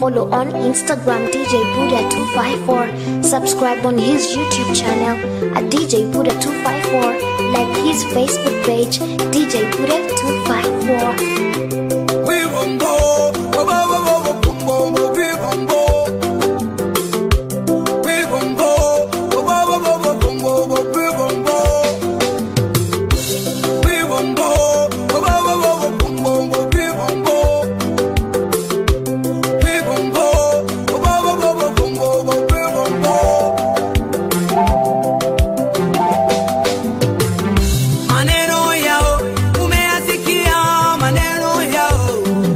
Follow on Instagram DJ Buddha254. Subscribe on his YouTube channel at DJ Buddha254. Like his Facebook page DJ Buddha254. We won't go. Wo- wo- wo- wo- wo- wo- wo- wo- We won't go. We won't go. Wo- wo- wo- wo- wo- wo- wo- wo- We won't go. We won't go. Wo- wo- wo- wo- wo- wo- wo- wo- We won't go. We won't go. Wo- wo- wo- wo- wo- wo- wo- wo- We won't go. Maneno yao umeyasikia, maneno yao,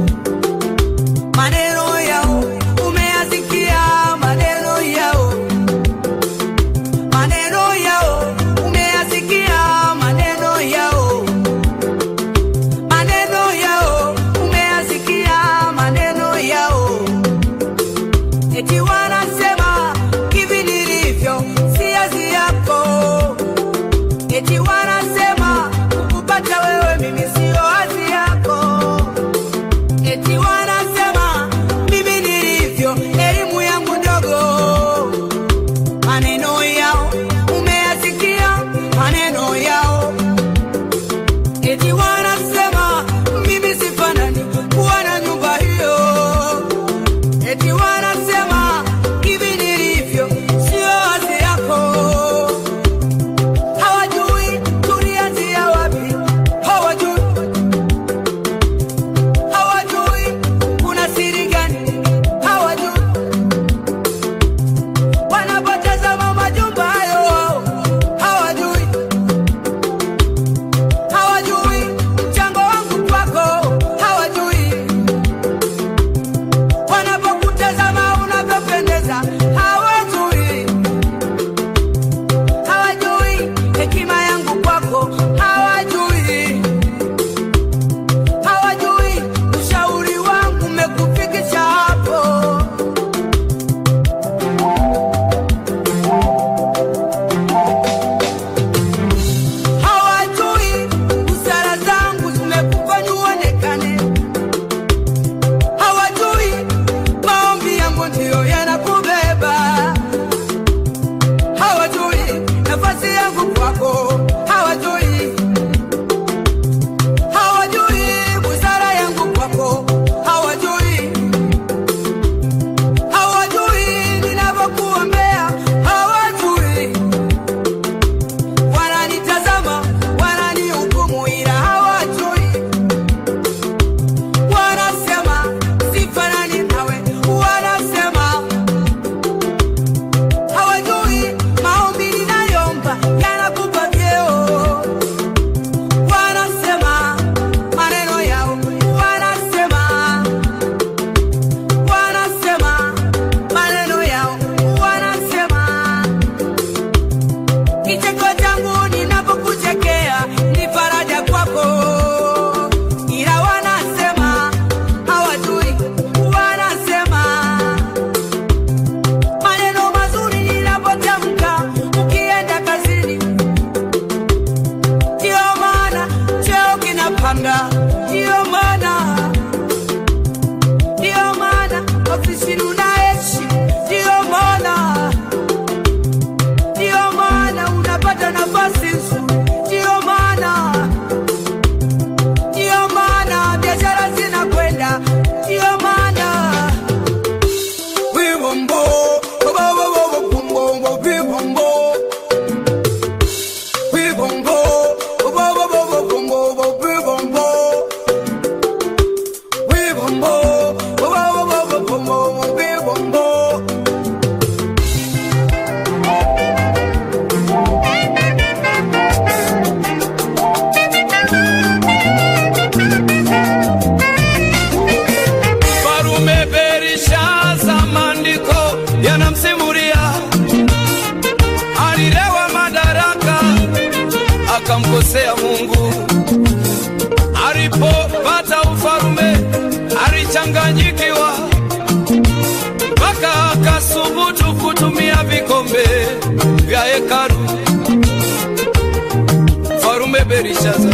maneno yao umeyasikia, maneno yao, maneno yao umeyasikia, maneno yao, maneno yao umeyasikia, maneno yao, eti wanasema hivi nilivyo si azi yako eti wanasema kupata wewe mimi sio hazi yako, eti wanasema mimi nilivyo elimu yangu ndogo. Maneno yao umeyasikia, maneno yao eti wanasema mimi sifanani kuwa na nyumba hiyo, eti wanasema hivi nilivyo sio hazi yako hawajui tulianzia wapi, hawajui, hawajui kuna siri gani, hawajui wanapotazama majumba hayo wao, hawajui, hawajui mchango wangu kwako, hawajui wanapokutazama unavyopendeza, hawajui hawajui hekima yangu kwako, hawajui, hawajui ushauri wangu umekufikisha hapo. Hawajui busara zangu zimekufanya uonekane, hawajui maombi yangu ndiyo yanakubeba hawajui nafasi yangu kwako, hawajui, hawajui busara yangu kwako, hawajui, hawajui ninavyokuombea, hawajui, wananitazama, wananihukumu, ila hawajui, wanasema sifanani nawe, wanasema hawajui maombi ninayomba yanakupa vyeo. Wanasema maneno yao, wanasema wanasema maneno yao, wanasema kicheko changu ninapokuchekea ni faraja kwako, ila wanasema hawajui, wanasema maneno mazuri ninapotamka ukienda kazini, ndiyo maana cheo kinapanda, ndiyo maana ndiyo maana ofisini unaishi, ndiyo maana ndiyo maana unapata nafasi nzuri, ndiyo maana ndiyo maana biashara zinakwenda, ndiyo maana we won't go. Wo- wo- wo- wo- wo- wo- wo- We won't go. We won't go. Wo- wo- wo- wo- wo- wo- wo- wo- We won't go. We won't go. Wo- wo- wo- wo- wo- wo- wo- wo- We won't go. Farume Berishaza, maandiko yanamsimulia alilewa madaraka akamkosea Mungu. Alipopata ufalume alichanganyikiwa, mpaka akasubutu kutumia vikombe vya hekalu. Farume Berishaza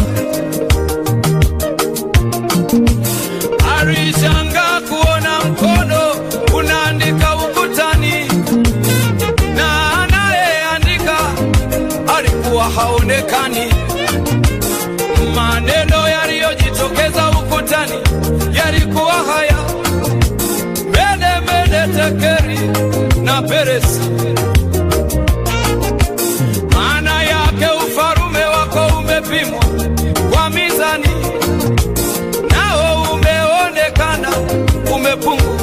alishangaa kuona mkono Tekeri na Peresi. Maana yake ufalume wako umepimwa kwa mizani, nao umeonekana umepungua.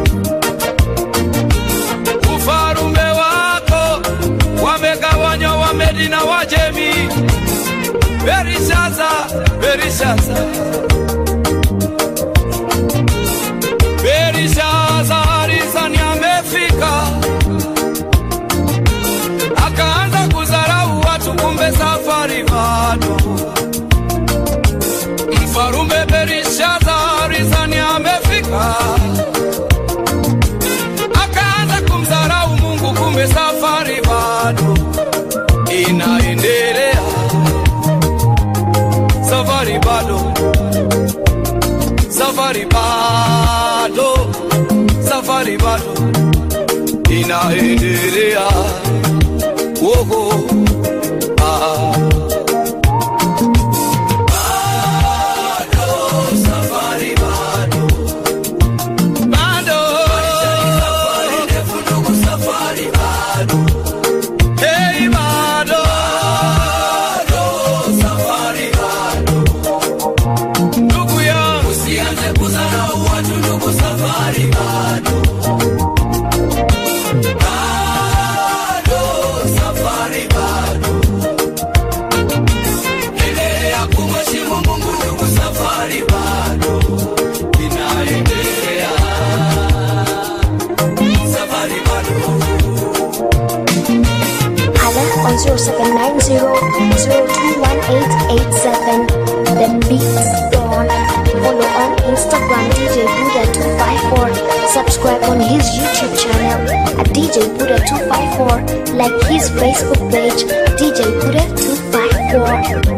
Ufalume wako wamegawanywa Wamedi na Wajemi. Berishaza, Berishaza, Berishaza Arizani amefika, akaanza kudharau watu, kumbe safari bado. Mfarume Berishaza Arizani amefika, akaanza kumdharau Mungu, kumbe safari bado inaendelea, safari bado, safari bado, safari bado inaendelea. Woho, ah. Bado, safari bado. Bado. Hey, bado. Ndugu yangu, Hala on 0790-021887. The Beats Dawn. Follow on Instagram DJ Buddha254. Subscribe on his YouTube channel at DJ Buddha254. Like his Facebook page DJ Buddha254.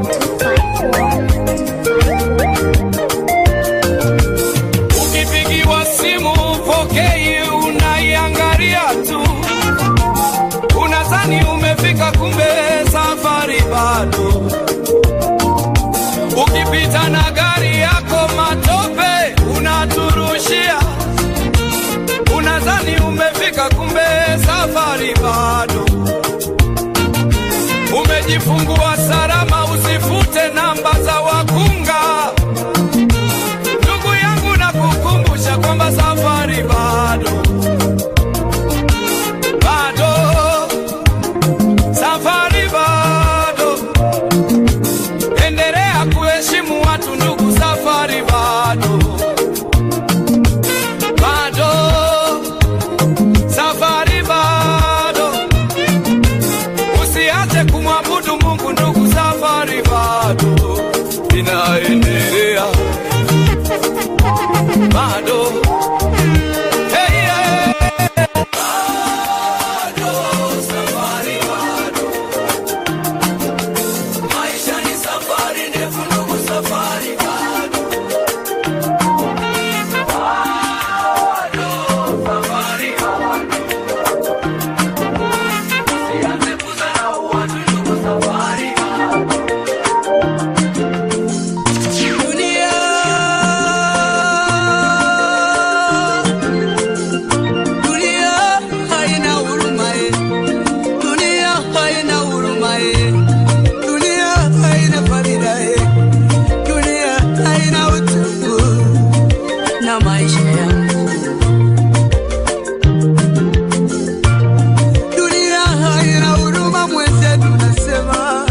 254. ukipigiwa simu pokei, unaiangalia tu, unadhani umefika, kumbe safari bado. Ukipita na gari yako matope unaturushia, unadhani umefika, kumbe safari bado. Umejifungua salama, usifute namba za wakunga. Ndugu yangu na kukumbusha kwamba safari bado bado, safari bado. Endelea kuheshimu watu ndugu, safari bado bado, safari bado. Usiache kumwabudu Mungu ndugu, safari bado inaendelea bado hey, yeah. bado safari bado maisha ni safari ndefu ndugu safari bado bado safari bado usianze kudharau watu ndugu safari bado dunia Dunia haina huruma eh. Dunia haina huruma eh. Dunia haina faida eh. Dunia haina utu na maisha yangu. Dunia haina huruma mwenzetu, nasema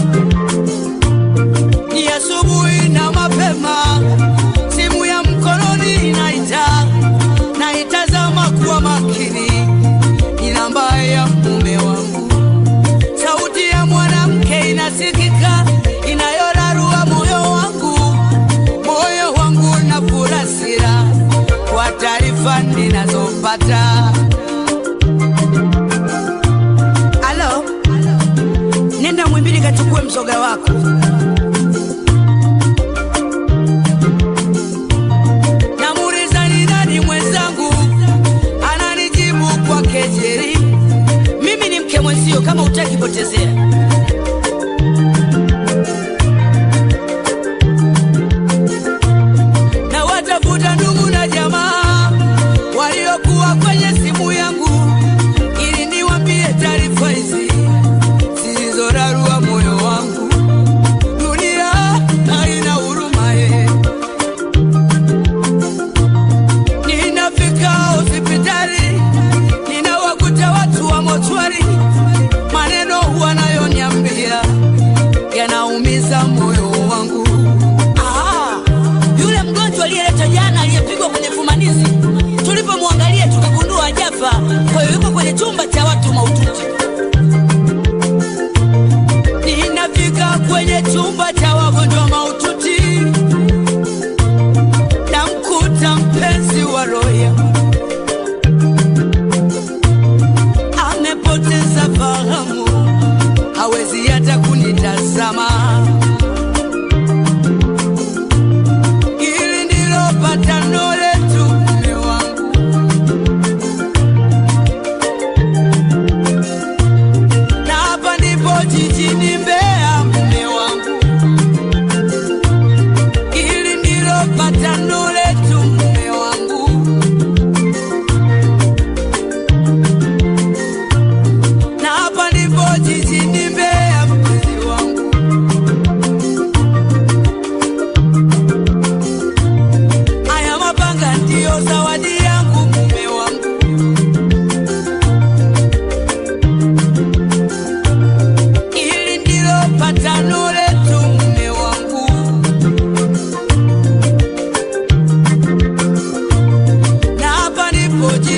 ni asubuhi na mapema, simu ya mkononi inaita naitazama kuwa makini, ni namba ya mume wangu. Sauti ya mwanamke inasikika, inayorarua moyo wangu, moyo wangu na furasira kwa taarifa ninazopata. Alo, nenda Mwimbili kachukue mzoga wako. Namuuliza ni nani mwenzangu, ananijibu kwa kejeli, mimi ni mke mwenzio, kama utaki potezea. Na watafuta ndugu na jamaa waliokuwa kwenye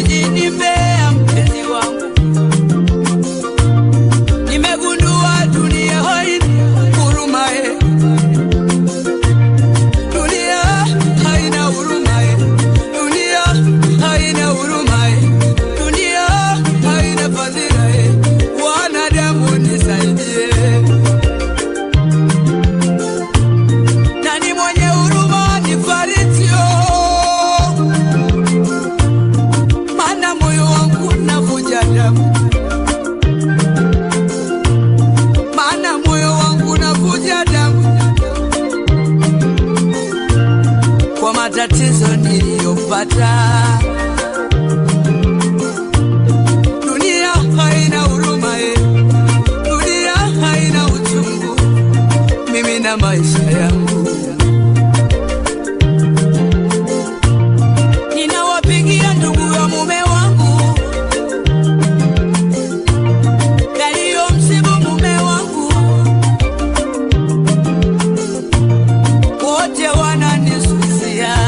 jijini Mbeya, mpenzi wangu, nimegundua dunia haina huruma eh. Dunia haina huruma eh. Dunia haina huruma eh. Dunia haina fadhila eh. Wanadamu nisaidie. Nani mwenye huruma nifaritio? Maana moyo wangu unavuja damu, maana moyo wangu unavuja damu kwa matatizo niliyopata. Dunia haina huruma eh. Dunia haina uchungu, mimi na maisha yangu ninawapigia ndugu ya mume wangu yaliyomsibu mume wangu, wote wananisusia.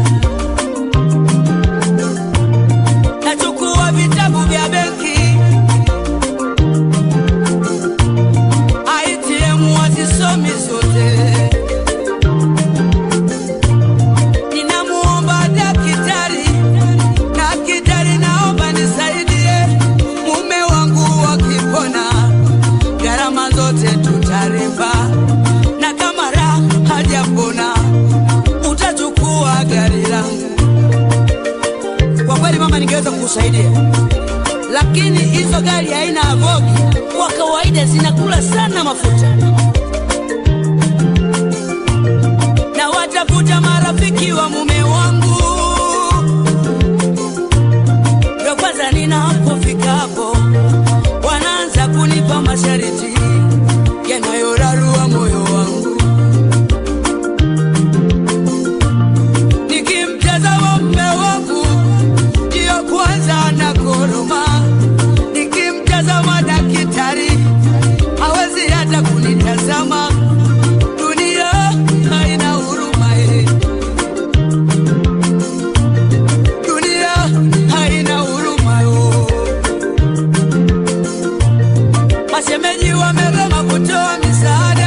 Nachukua vitabu vya benki ATM wazisomi zote, ninamuomba daktari, daktari, naomba nisaidie mume wangu wakipona, gharama zote tutalipa, na kama raha hajapona utachukua gari langu. Kwa kweli mama, ningeweza kukusaidia, lakini hizo gari haina avogi, kwa kawaida zinakula sana mafuta. Na watafuta marafiki wa mume wangu, ndio kwanza ninapofika hapo wanaanza kunipa masharti yanayorarua moyo wangu. Nikimtazama mume wangu ndiyo kwanza nakoroma, nikimtazama daktari hawezi hata kunitazama. Dunia haina huruma eh. Dunia haina huruma yo. Mashemeji wamegoma kutoa misaada,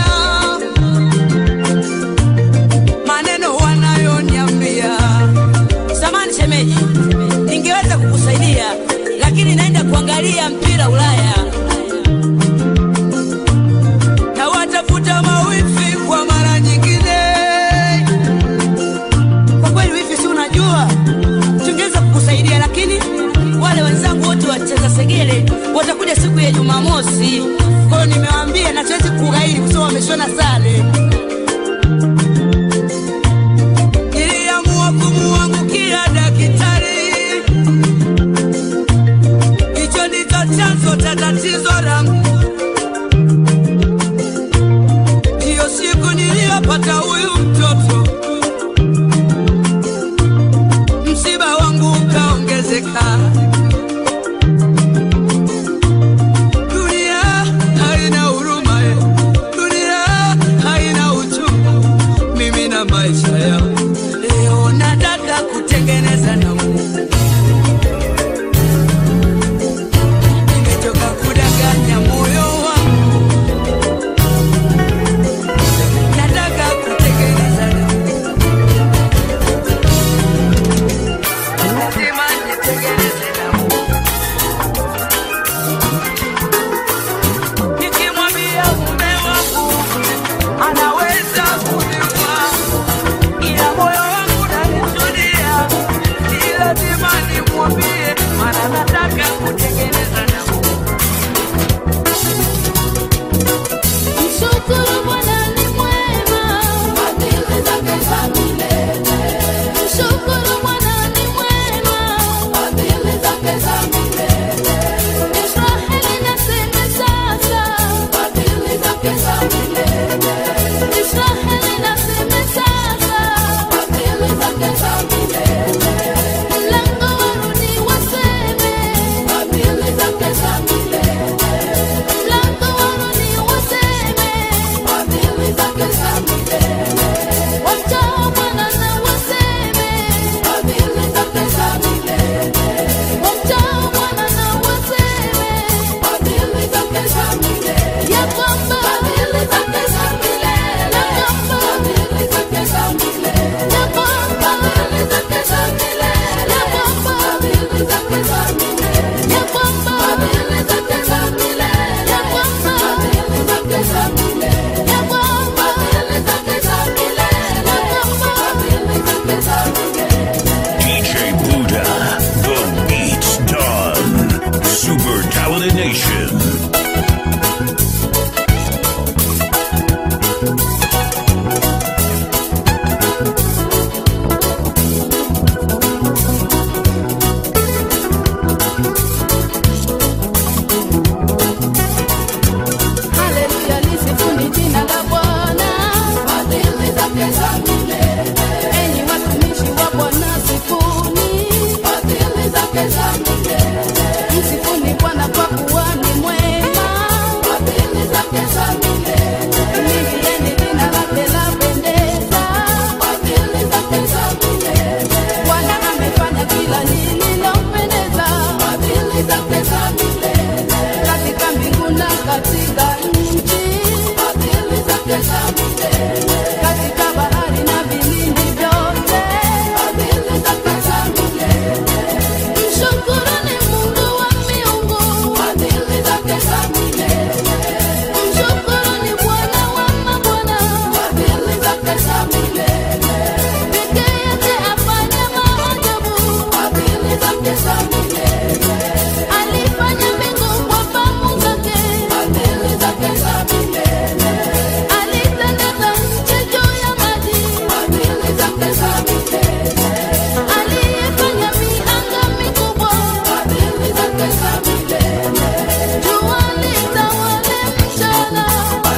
maneno wanayoniambia. Samani shemeji, ningeweza kukusaidia lakini naenda kuangalia mpira Ulaya na watafuta mawifi kwa mara nyingine. Kwa kweli wifi, si unajua tungeweza kukusaidia, lakini wale wenzangu wote wacheza segele watakuja siku ya Jumamosi. Kwa hiyo nimewaambia na siwezi kughairi kwa sababu wameshona sare. Niliamua kumuangukia daktari, hicho ndicho chanzo cha tatizo langu. Ndiyo siku niliyopata huyu mtoto, msiba wangu ukaongezeka. Dunia haina huruma, eh. dunia haina uchungu, mimi na maisha yangu. Leo nataka kutengeneza na Mungu, nimechoka kudanganya moyo wangu, nataka kutengeneza na Mungu, lazima nitengeneze na Mungu. Nikimwambia mume wangu anaweza kuniua, ila moyo wangu unanisudia, ni lazima nimwambie, maana nataka kutengeneza na Mungu. Mshukuru Bwana ni mwema, fadhili zake za milele. Mshukuru Bwana ni mwema, fadhili zake za milele. Israeli naseme sasa, fadhili zake za milele. Israeli naseme sasa, fadhili zake za milele. Mlango warudi waseme, fadhili zake Msifuni Bwana kwa kuwa ni mwema, Liimbieni jina lake lapendeza. Bwana amefanya kila lililompendeza, katika mbingu na katika nchi, katika bahari na vilindi vyote. Mshukuruni Mungu wa miungu, mshukuruni Bwana wa mabwana, pekee yake afanya maajabu. Alifanya mbingu kwa fahamu zake, alitandaza nchi juu ya maji, aliyefanya mianga mikubwa, jua litawale mchana,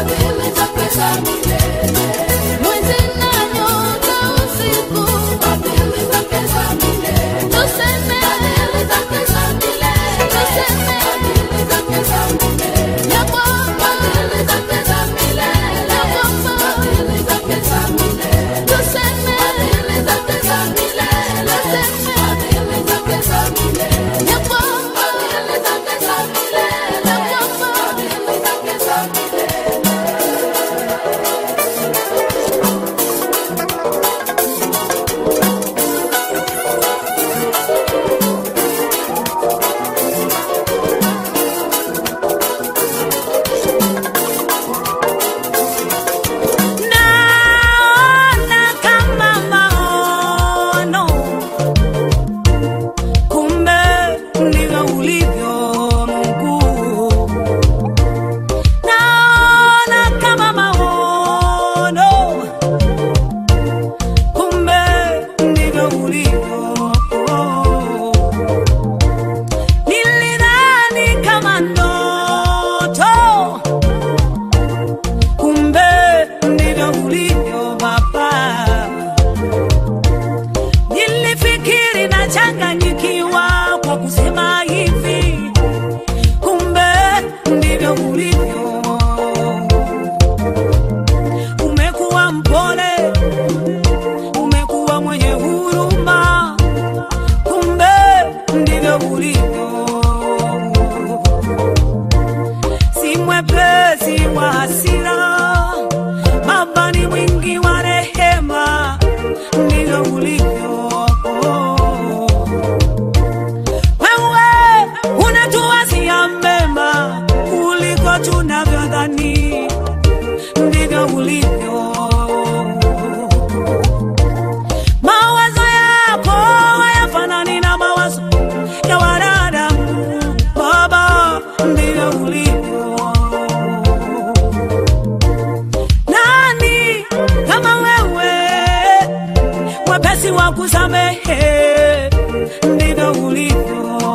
mwezi na nyota usiku. Tuseme, tuseme ya kwamba Naona kama maono, kumbe ndivyo ulivyo Mungu. Naona kama maono, kumbe ndivyo ulivyo. Nilidhani kama ndoto kumbe ndivyo ulivyo Baba. Nilifikiri nachanganyikiwa kwa kusema hivi, kumbe ndivyo ulivyo. Umekuwa mpole, umekuwa mwenye huruma, kumbe ndivyo ulivyo si mwepesi wa hasira, Baba ni mwingi wa rehema, ndivyo ulivyo. Wewe unatuwazia mema kuliko tunavyodhani, ndivyo ulivyo. Mawazo yako hayafanani na mawazo ya wanadamu, Baba, ndivyo ulivyo. Nani kama wewe, mwepesi wa kusamehe, ndivyo ulivyo.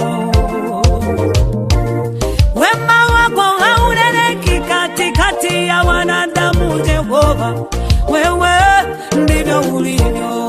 Wema wako hauneneki katikati ya wanadamu, Jehova, wewe ndivyo ulivyo.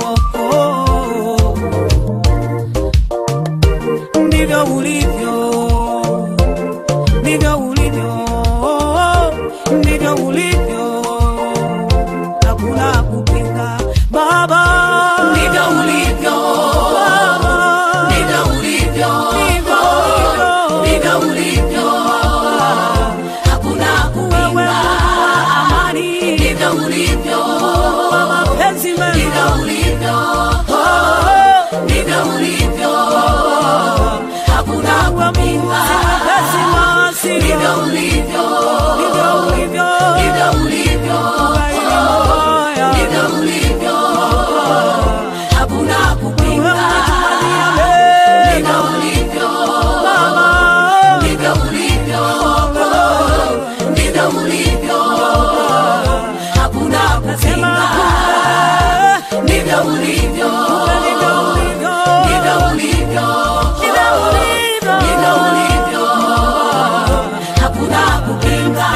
Ndivyo ulivyo, ndivyo ulivyo, ndivyo ulivyo, hakuna kupinga Baba, ndivyo ulivyo Baba, ndivyo ulivyo, ndivyo ulivyo, ndivyo ulivyo, hakuna kupinga amani, ndivyo ulivyo, mapenzi mema, ndivyo ulivyo, ndivyo ulivyo, hakuna kupinga mapenzi masi, ndivyo ulivyo, ndivyo ulivyo, ndivyo ulivyo, ndivyo ulivyo, hakuna kupinga ndivyo ulivyo Baba, ndivyo ulivyo ndivyo ulivyo, hakuna kupinga. Ndivyo ulivyo, ndivyo ulivyo, ndivyo ulivyo, ndivyo ulivyo, hakuna kupinga.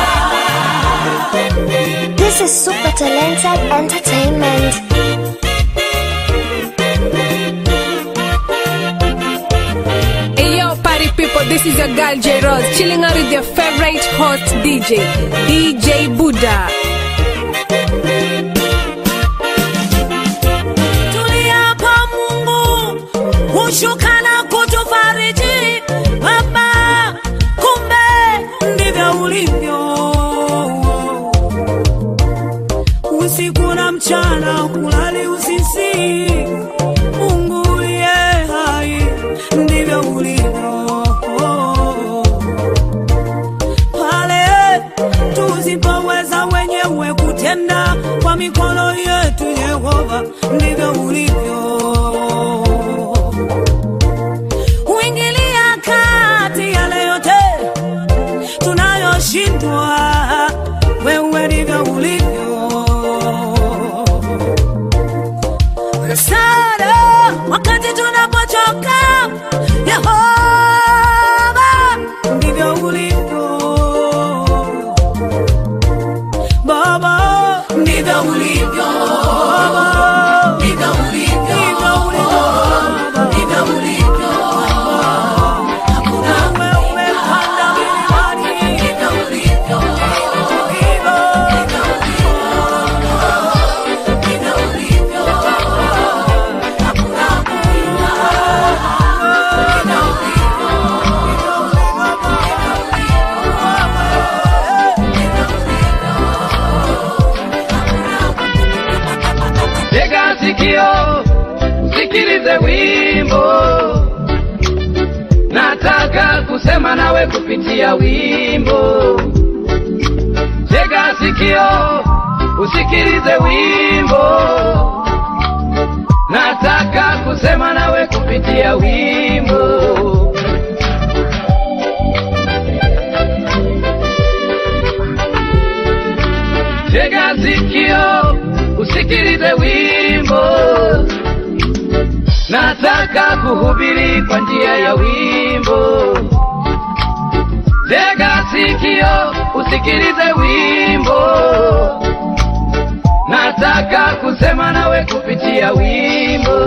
This is Super Talented Entertainment. This is your girl J Rose chilling out with your favorite hot DJ, DJ Buddha. tuliapa Mungu hushuka na kutufariji Baba, kumbe ndivyo ulivyo usiku na mchana, kulali usisi. Mungu uliye hai, ndivyo ulivyo pale tusipoweza wenyewe kutenda kwa mikono yetu, Yehova, ndivyo ulivyo. Huingilia kati yale yote tunayoshindwa, wewe ndivyo ulivyo. Msaada wakati tunapochoka, Yehova, ndivyo ulivyo. Baba, ndivyo ulivyo. Baba, ndivyo ulivyo. Ndivyo ulivyo. Ndivyo ulivyo. Hakuna wewe panda milimani. Ndivyo ulivyo. Ndivyo. Ndivyo ulivyo. Hakuna Mungu. Ndivyo ulivyo. Tega sikio usikilize wimbo, nataka kusema nawe kupitia wimbo. Tega sikio usikilize wimbo, nataka kusema nawe kupitia wimbo. Tega sikio usikilize wimbo, nataka kuhubiri kwa njia ya wimbo. Tega sikio usikilize wimbo, nataka kusema nawe kupitia wimbo.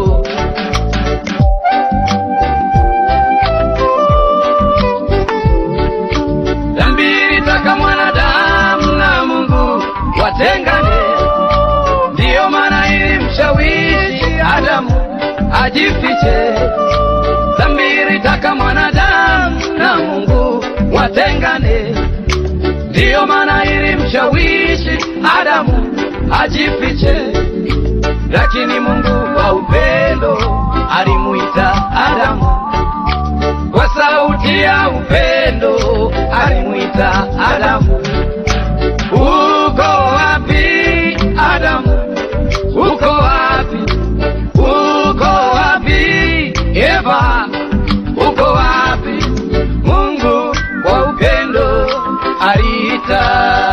Dhambi ilitaka mwanadamu na Mungu watengane, ndiyo maana ilimshawishi Adamu ajifiche. Dhambi ilitaka mwanadamu na Mungu watengane, ndiyo maana ilimshawishi Adamu ajifiche. Lakini Mungu wa upendo alimuita Adamu kwa sauti ya upendo alimuita Adamu. Uko wapi Adamu? Uko wapi? Uko wapi Eva? Uko wapi? Mungu wa upendo aliita.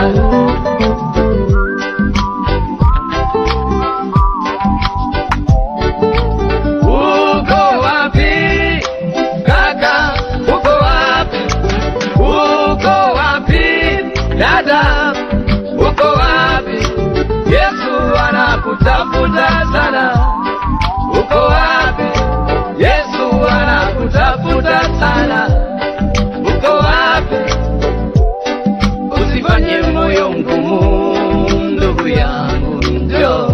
Uko wapi kaka? Uko wapi? Uko wapi dada? Uko wapi? Yesu anakutafuta sana. Uko wapi? Yesu anakutafuta sana. Uko wapi? Usifanye moyo mgumu, ndugu yangu, njoo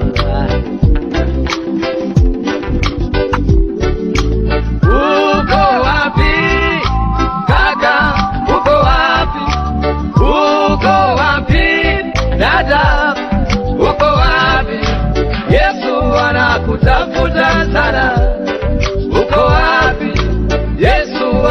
Uko wapi kaka? Uko wapi? Uko wapi dada? Uko wapi? Yesu anakutafuta sana. Uko wapi? Yesu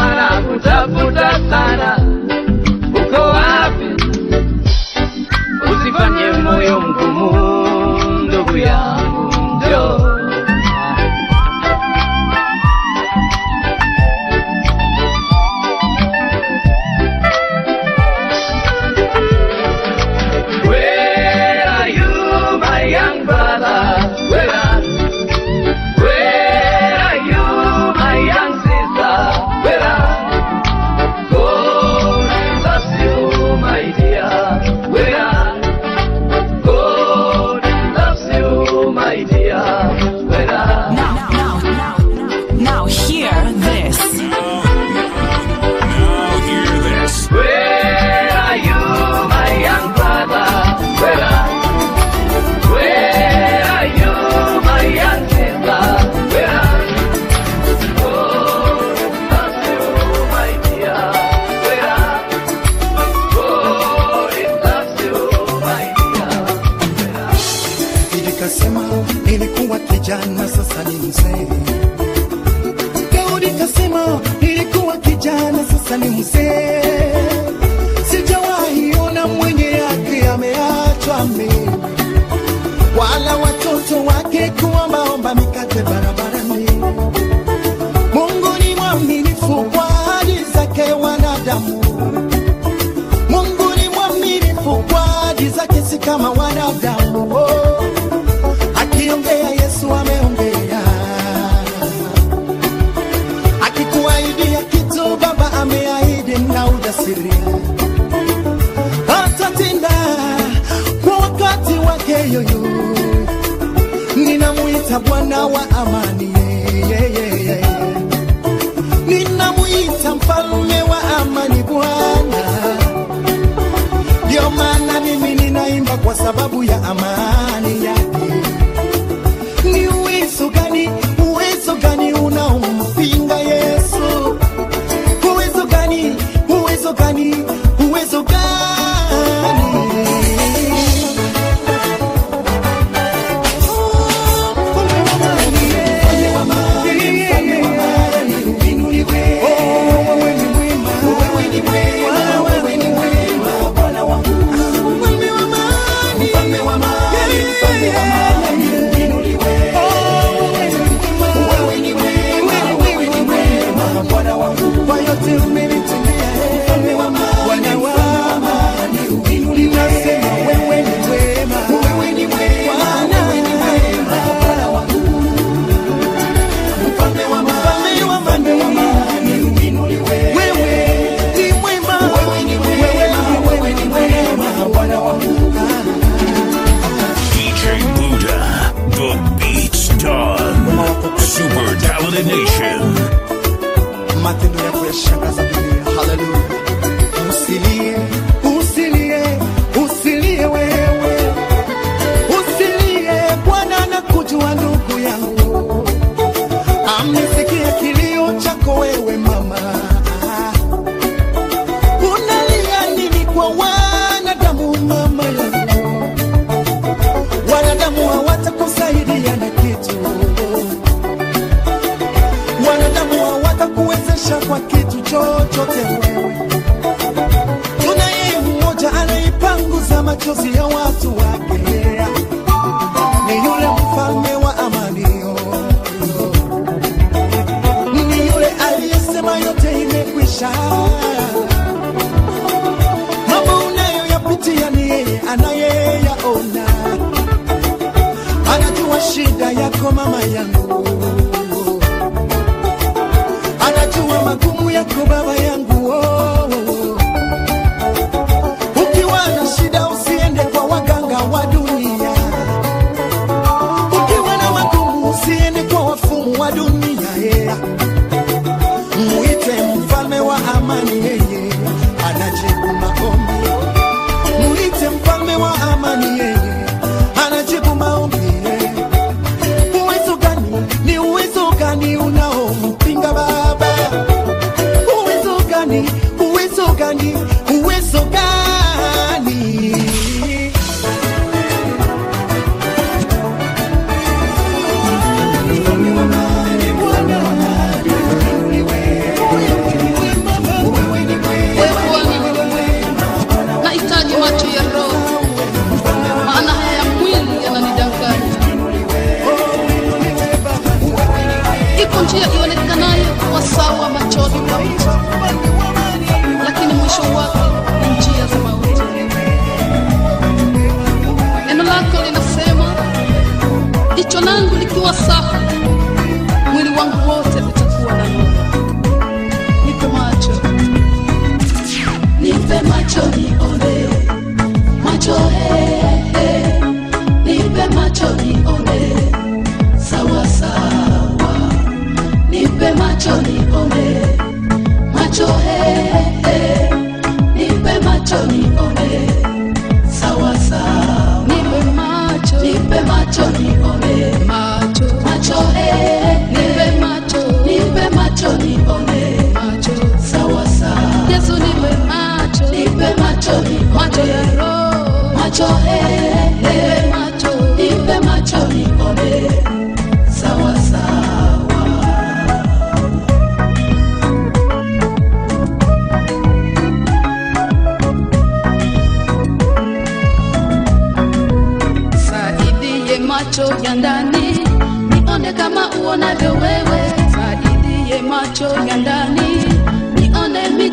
Utasema nilikuwa kijana, sasa ni mzee. Sijawahi ona mwenye yake ameachwa mimi, wala watoto wake kuombaomba mikate barabarani. Mungu ni mwaminifu kwa ahadi zake wanadamu. Mungu ni mwaminifu kwa ahadi zake, si kama wanadamu. Oh, akiongea Yesu ameongea, akikuahidia kitu Baba ameahidi na ujasiri atatenda kwa wakati wake yoyo. Ninamuita Bwana wa amani, yeah, yeah, yeah. ninamuita mfalme wa amani Bwana. Ndio maana mimi ninaimba kwa sababu ya amani yake. Ni uwezo gani, uwezo gani unaompinga Yesu? Uwezo gani, uwezo gani, uwezo gani? Kwa yote umenitendea, Bwana wa amani, ninasema wewe ni wema, Bwana Mfalme wa amani, wewe ni mwema, wewe ni mwema, Bwana wangu. DJ Buddha, the beat's done. Super Talented Nation. matendo yako yashangaza dunia. Haleluya! Usilie, usilie, usilie wewe, usilie. Bwana anakujua ndugu yangu, amesikia kilio chako wewe mama. Unalia nini kwa wanadamu mama yangu? Wanadamu hawatakusaidia na kitu wanadamu hawatakuwezesha kwa kitu chochote wewe. Tunaye mmoja anaipanguza machozi ya watu wake, ni yule mfalme wa amani, ni yule aliyesema yote imekwisha. Mambo unayoyapitia ni yeye anayeyaona, anajua shida yako mama yangu anajua magumu yako baba yangu oh, oh, oh. Ukiwa na shida usiende kwa waganga wa dunia, ukiwa na magumu usiende kwa wafumu wa dunia yeah. Muite mfalme wa amani, yeye anajibu maombi. Muite mfalme wa amani, yeye anajibu maombi yeah. Uwezo gani, ni uwezo gani unaompinga Baba? Uwezo gani, uwezo gani, uwezo gani? Wewe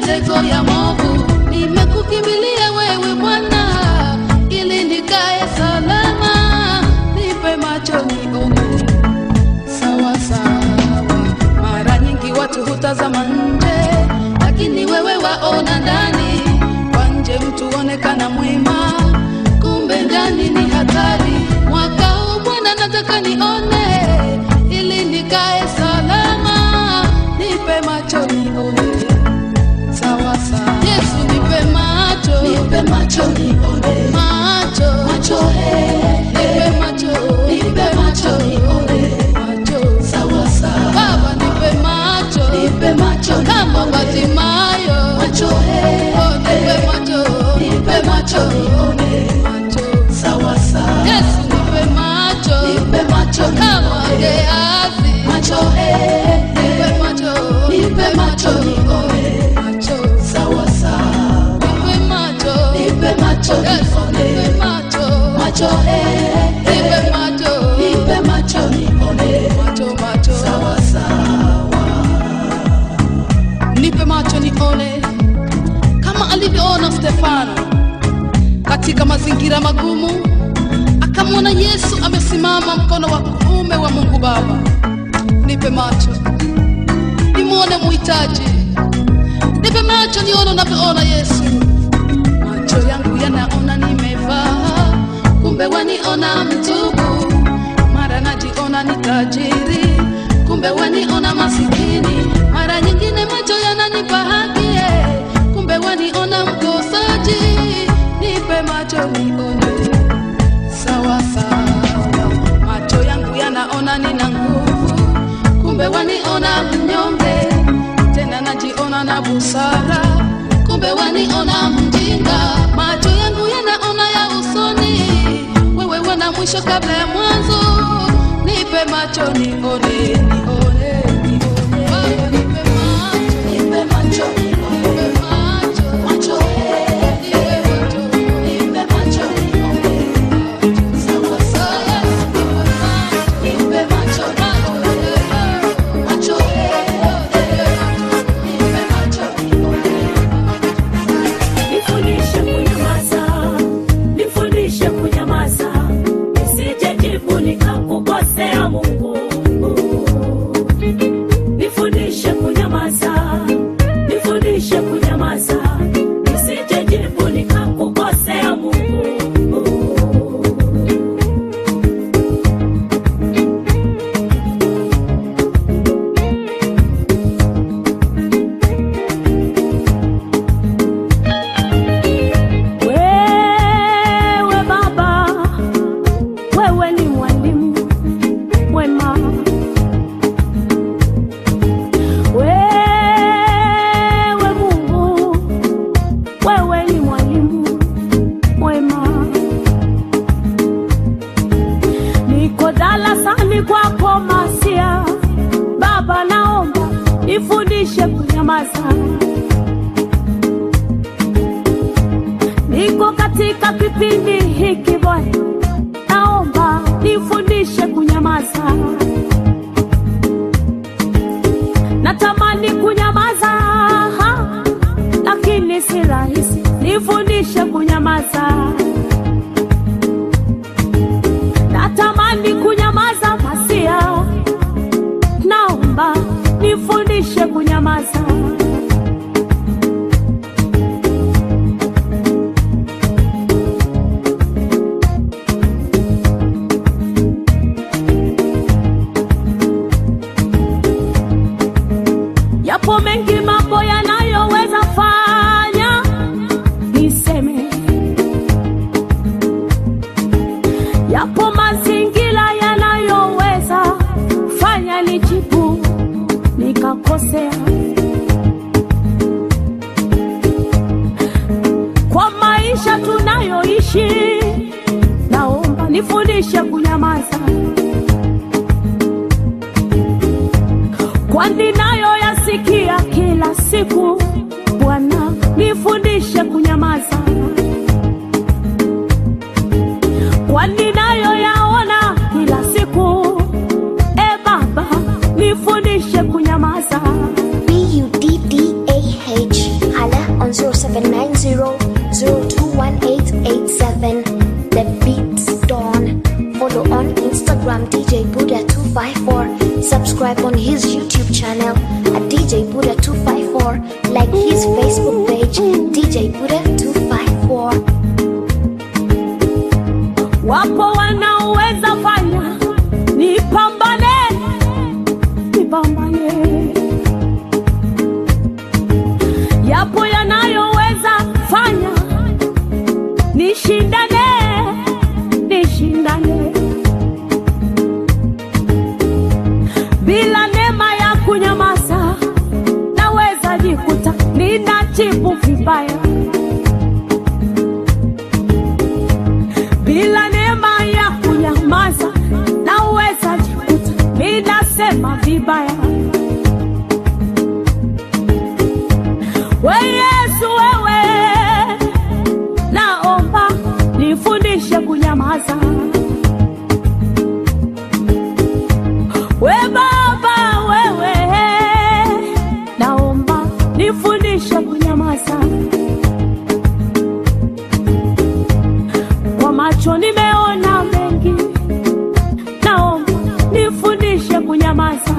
mitego ya movu. Nimekukimbilia wewe Bwana, ili nikae salama, nipe macho nione sawa sawa. Mara nyingi watu hutazama nje, lakini wewe waona ndani. Kwa nje mtu onekana mwema, kumbe ndani ni hatari. Mwaka huu Bwana nataka nione, ili nikae salama, nipe macho nione sawa sawa. Yesu nipe macho, nipe macho nione, macho macho, he, nipe macho, nipe macho nione, macho sawa sawa. Baba nipe macho, nipe macho kama Bartimayo, macho he, oh nipe macho, nipe macho nione, macho sawa sawa. Yesu nipe macho, nipe macho kama Gehazi, macho he, nipe macho, nipe macho nione, macho sawa sawa. Nipe macho, nipe macho Yesu nipe macho, macho he, nipe macho, nipe macho nione, macho macho sawa sawa. Nipe macho nione kama alivyoona Stefano katika mazingira magumu, akamwona Yesu amesimama mkono wa kuume wa Mungu Baba. Nipe macho nimwone muhitaji, nipe macho nione unavyoona Yesu. Macho yangu yanaona nimevaa, kumbe waniona mtubu. Mara najiona ni tajiri, kumbe waniona masikini. Mara nyingine macho yananipa haki, eh, kumbe waniona mkosaji. Nipe macho nione sawa sawa. Macho yangu yanaona nina nguvu, kumbe waniona mnyonge. Tena najiona na busara, kumbe waniona mjinga. Macho yangu yanaona ya usoni, wewe wana mwisho kabla ya mwanzo. Nipe macho nione, nione, nione. Baba, nipe macho, nipe macho, nipe macho, macho, eh, nipe macho, nipe macho, nione. Sawa sawa, nipe macho, nipe macho, nione. Macho, eh, nipe macho, nione. Nifundishe kunyamaza, nifundishe kunyamaza, nisije jibu nikakukosea Mungu. Nifundishe kunyamaza, nifundishe kunyamaza, nisije jibu nikakukosea Mungu. Wewe Baba, wewe ni mwalimu mwema. Wewe Mungu, wewe ni mwalimu mwema. Niko darasani kwako Masia, Baba, naomba nifundishe kunyamaza. Niko katika kipindi hiki Bwana, naomba nifundishe kunyamaza. Natamani kunyamaza, ha, lakini si rahisi. Nifundishe kunyamaza. Natamani kunyamaza, Masia, naomba nifundishe kunyamaza. Yapo mengi mambo yanayoweza fanya niseme, yapo mazingira yanayoweza fanya nijibu nikakosea. Kwa maisha tunayoishi, naomba nifundishe kunyamaza. kwani nayo yasikia kila siku. Bwana, nifundishe kunyamaza, kwani nayo yaona kila siku. E Baba, nifundishe kunyamaza. B U D D A H. 254. Like his Facebook page, DJ Buddha 254. wapo wanaoweza fanya nipambane nipambane yapo yanayoweza fanya nishindane nishindane bila neema ya kunyamaza naweza jikuta ninajibu vibaya bila neema ya kunyamaza naweza jikuta ninasema vibaya we yesu wewe naomba nifundishe kunyamaza we baba wewe naomba nifundishe kunyamaza kwa macho nimeona mengi, naomba nifundishe kunyamaza.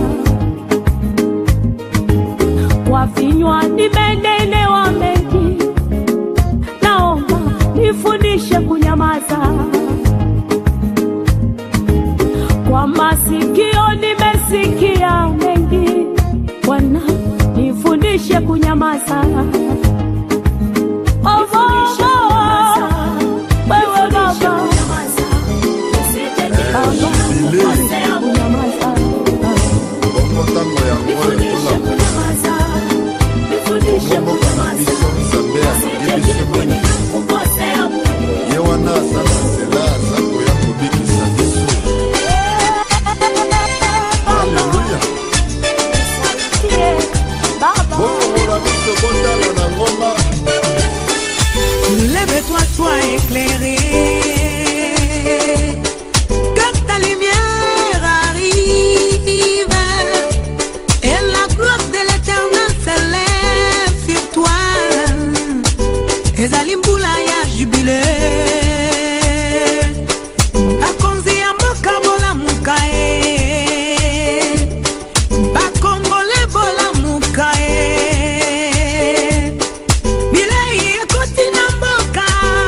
Kwa vinywa nimenenewa mengi, naomba nifundishe kunyamaza. Kwa masikio nimesikia mengi, Bwana nifundishe kunyamaza. Oh, oh, oh. Wewe Baba, bongo ntango yango ekola komboka na biso nzambe alingi biso mingi ye wana aza na nzela aza koya kobikisa biso aleluya bokongola biso botala na ngoma Lève-toi, sois éclairé. Que ta lumière arrive. Et la gloire de l'éternel s'élève sur toi. ezali mbula ya jubile bakonzi ya mboka bolamuka ye bakongole bolamuka ye bilei ekoti na mboka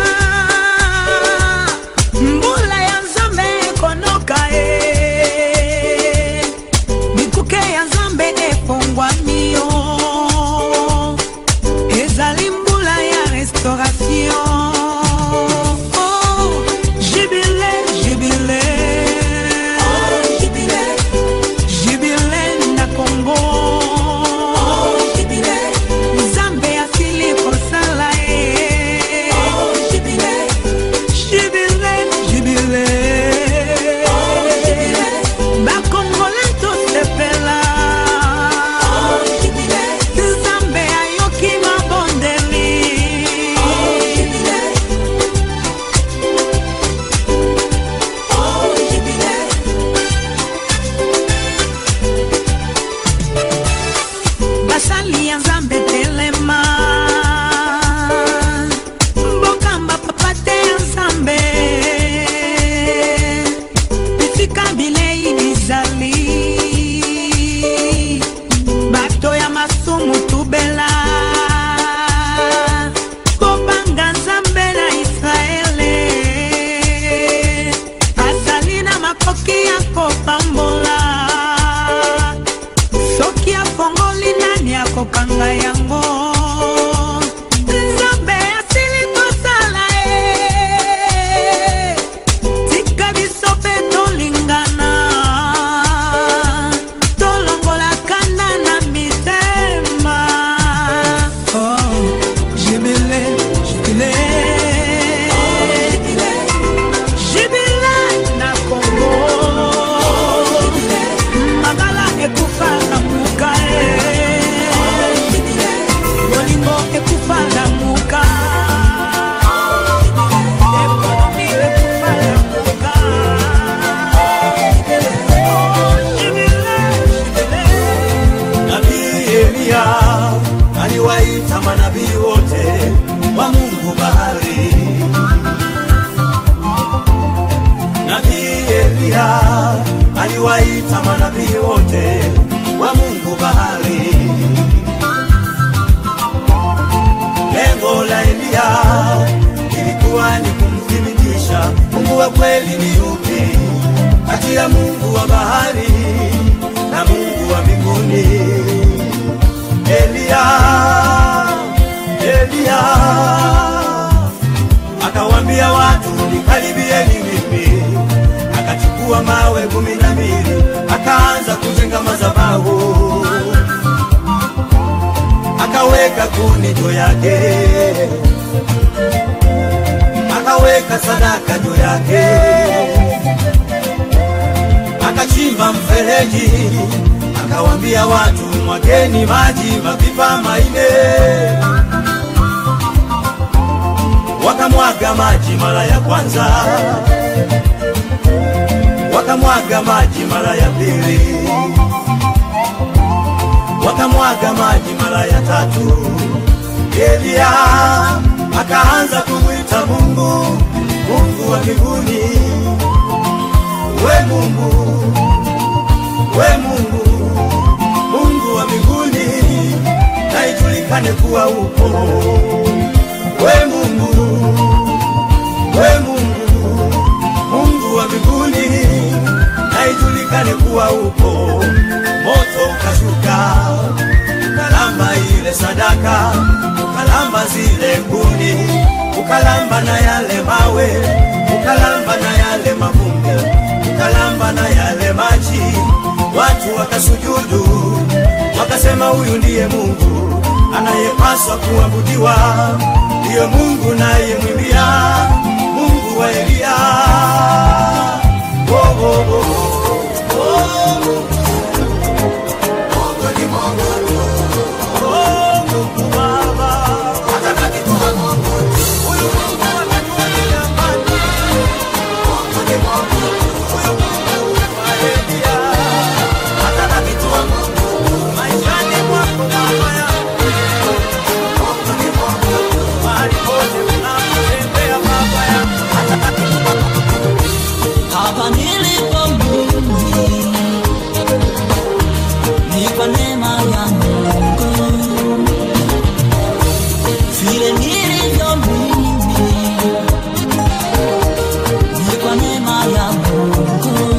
mbula ya nzambe ekonoka ye bikuke ya nzambe efongwami yo ezali mbula ya restauration Oh, jubile jubile jubile na kongo nzambe asili kosala ye jubile jubile bakongole tosepela nzambe ayoki mabondeli basali ya nzambe telema mbokamba papa te ya nzambe esika bilei bizali bato ya masumu tubela kobanga nzambe na israele azali na makoki ya kopambola soki afongoli nani akokanga yango nzambe asili kosala ye tika biso mpe tolingana tolongola kanda na mitema Oh, jibile jibile jibile na kongo magala ekufa na muka e bolingo ekufa na muka ekonomi ekufa na muka jibile jibile Nabii Eliya aliwaita manabii wote wa Mungu bahari. Nabii Eliya aliwaita manabii wote wa Mungu bahari. wa kweli ni yupi kati ya Mungu wa bahari na Mungu wa mbinguni? Elia, Elia akawambia watu nikaribieni mimi, akachukua mawe kumi na mbili akaanza kujenga madhabahu, akaweka kuni juu yake, akaweka sadaka juu yake, akachimba mfereji, akawambia watu mwageni maji mapipa maine wakamwaga maji mara ya kwanza, wakamwaga maji mara ya pili, wakamwaga maji mara ya tatu. Elia akaanza kumwita Mungu, Mungu wa mbinguni, we Mungu, we Mungu, Mungu wa mbinguni, na ijulikane kuwa upo we Mungu, we Mungu, Mungu wa mbinguni, na ijulikane kuwa upo. Moto ukashuka ukalamba ile sadaka, ukalamba zile kuni, ukalamba na yale mawe, ukalamba na yale mavumbi, ukalamba na yale maji. Watu wakasujudu, wakasema huyu ndiye Mungu anayepaswa kuabudiwa, ndiyo Mungu nayemwimbia, Mungu wa Eliya. Oh, oh, oh, oh, Mungu. Mungu ni Mungu tu. Oh, Mungu Baba. Atabaki kuwa Mungu tu. Huyu Mungu ametulia mbali. Mungu ni Mungu tu. Huyu Mungu wa Eliya. Atabaki kuwa Mungu tu. Maishani mwako Baba yangu. Mungu ni Mungu tu. Mahali pote unapotembea Baba yangu. Atabaki kuwa Mungu tu. hapa nilipo mimi ni kwa neema ya Mungu, vile nilivyo mimi ni kwa neema ya Mungu.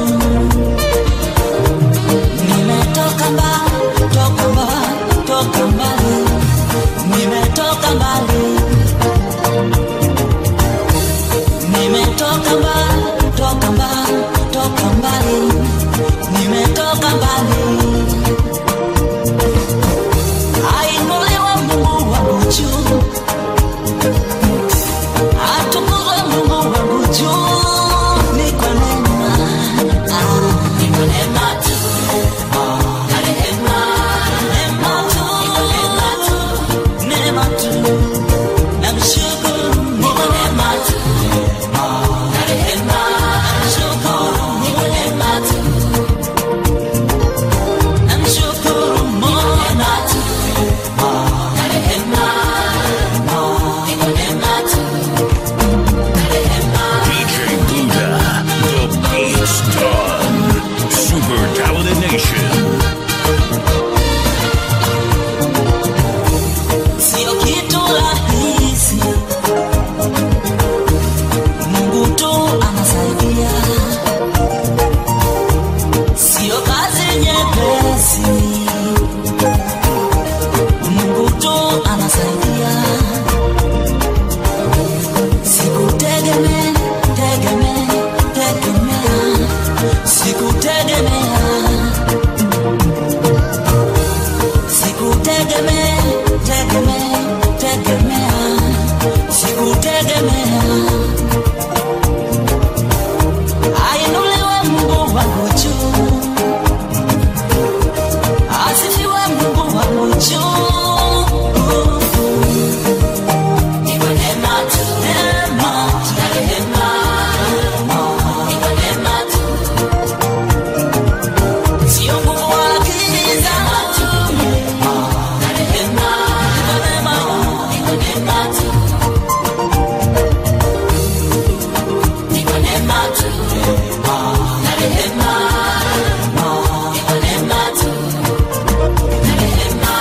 Nimetoka mbali, toka mbali, toka mbali, nimetoka mbali nimetoka mbali, toka mbali, toka mbali, nimetoka mbali. Ainuliwe Mungu wangu juu, atukuzwe Mungu wangu juu, ni kwa neema, ah, ni kwa neema tu, ah, na rehema, neema tu, neema tu, neema tu, namshukuru ni kwa neema tu. DJ Buddha, the beat's done. Super Talented Nation. Sio kitu rahisi, Mungu tu anasaidia. Sio kazi nyepesi, Mungu tu anasaidia. Sikutegemea, tegemea, tegemea, sikutegemea sikutegemea tegemea tegemea sikutegemea ainuliwe mungu wangu juu asifiwe mungu wangu juu Ni kwa neema tu, neema tu, na rehema. Ni kwa neema tu. Sio nguvu wala akili zangu. Na rehema, ni kwa neema, ni kwa neema tu. Ni kwa neema tu. Na rehema, ni kwa neema tu. Na rehema.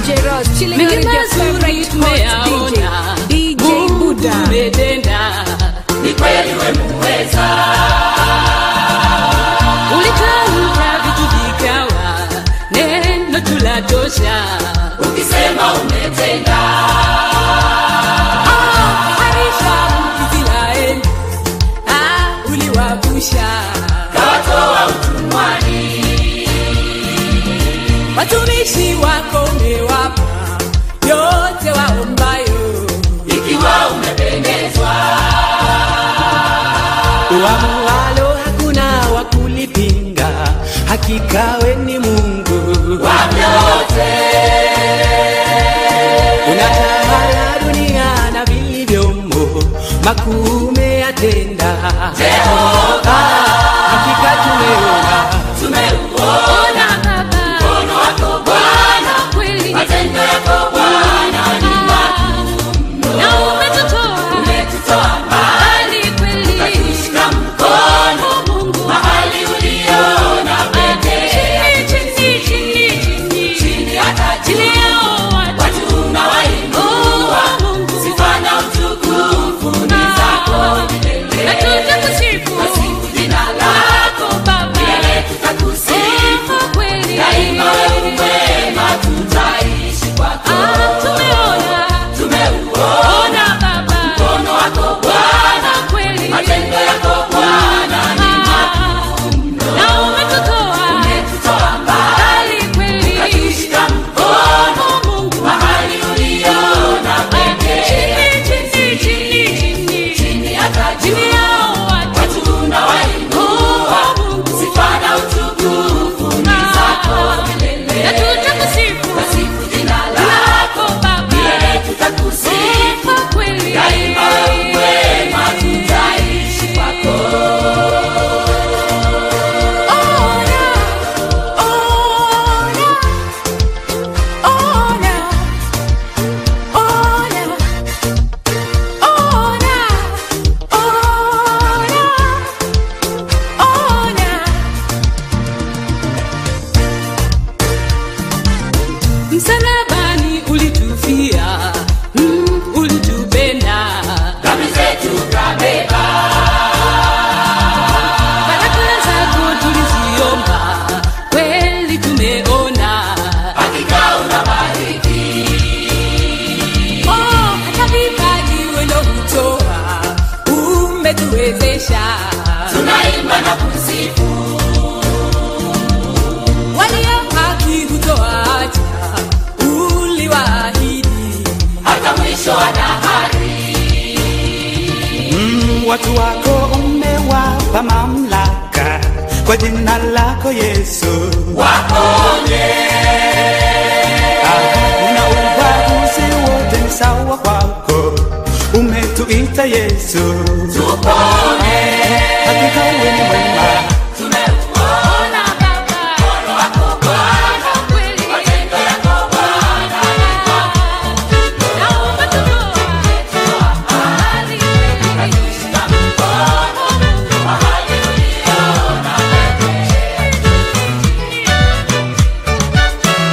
DJ Ross, chilling out with your favorite hot DJ, DJ Buddha. umetenda ni kweli wemuweza ulitamka vitu vikawa neno tulatosha ukisema umetenda Ah, harisha Israeli ah, uliwavusha kawatoa utumwani watumishi wako umewapa yote waombayo ikiwa umependezwa Uamualo hakuna wa kulipinga, hakika we ni Mungu wa vyote. Unatawala dunia na vilivyomo, makuu umeyatenda Jehova. Hakika tumeona tumeuona mkono wako Bwana kweli, matendo yako Bwana ni makuu na umetutoa umetutoa mbali kweli, ukatushika mkono Mungu mahali uliona pekee, chini chini chini chini chini hata chini yao watu unawainua Mungu, sifa na utukufu ni zako milele, na tutakusifu kusifu jina lako Baba, milele tutakusifu kweli, daima wewe mwema, tutaishi kwako. Tumeona tumeuona Baba mkono wako Bwana kweli, matendo yako Bwana ni makuu na umetutoa umetutoa mbali kweli, ukatushika mkono Mungu mahali uliona pekee, chini chini chini chini hata chini yao watu unawainua Mungu, sifa na utukufu ni zako milele, na tutakusifu kusifu jina lako Baba, milele tutakusifu kweli, daima wewe mwema, tutaishi kwako. msalabani ulitufia mm, ulitupenda dhambi zetu kabeba baraka zako tuliziomba kweli tumeona hakika unabariki oh, hata vipaji wendo hutoa umetuwezesha tunaimba na kusifu walio haki hutoacha uliwaahidi hata mwisho wa dahari mm, watu wako umewapa mamlaka kwa jina lako Yesu, waponye hakuna ubaguzi, wote ni sawa kwako, umetuita Yesu, tupone hakika wewe ni mwema tumeuona Baba mkono wako Bwana kweli, matendo yako Bwana ni makuu na umetutoa umetutoa mbali kweli, ukatushika mkono Mungu mahali uliona pekee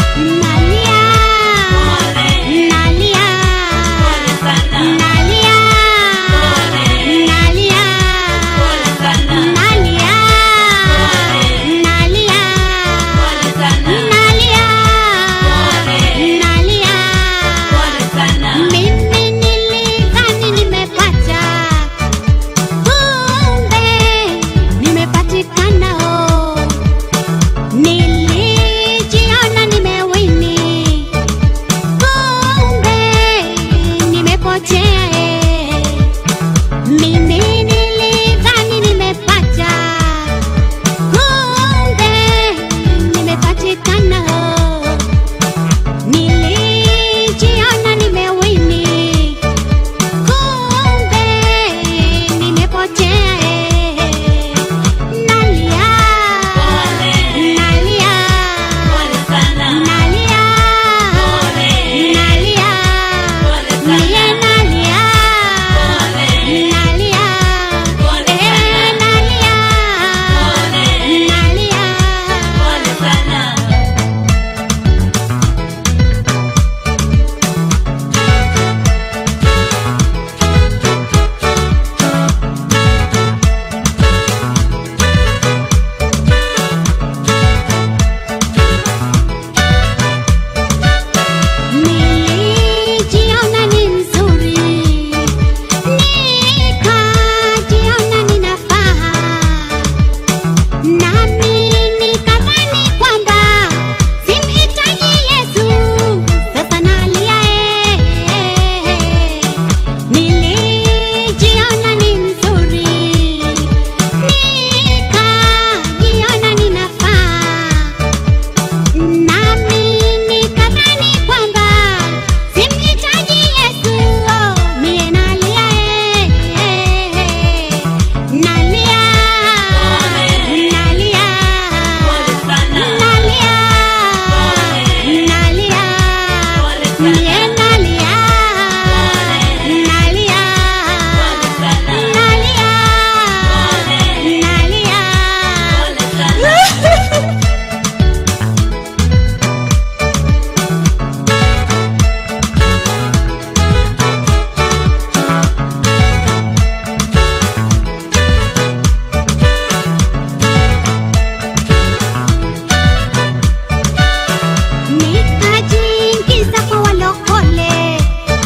nikajiingiza kwa walokole,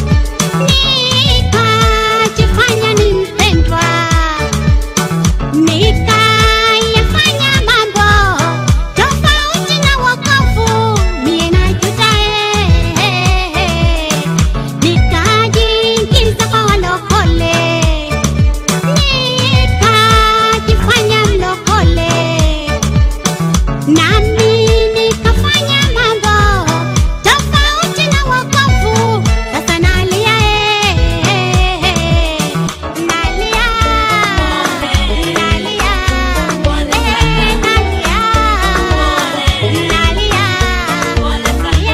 nikajifanya ni mpendwa, nikayafanya mambo tofauti na wokovu, mie najuta eh. Nikajiingiza kwa walokole, nikajifanya mlokole nami nikafanya mambo tofauti na wokovu. Sasa nalia eh, nalia, nalia, eh, nalia, nalia,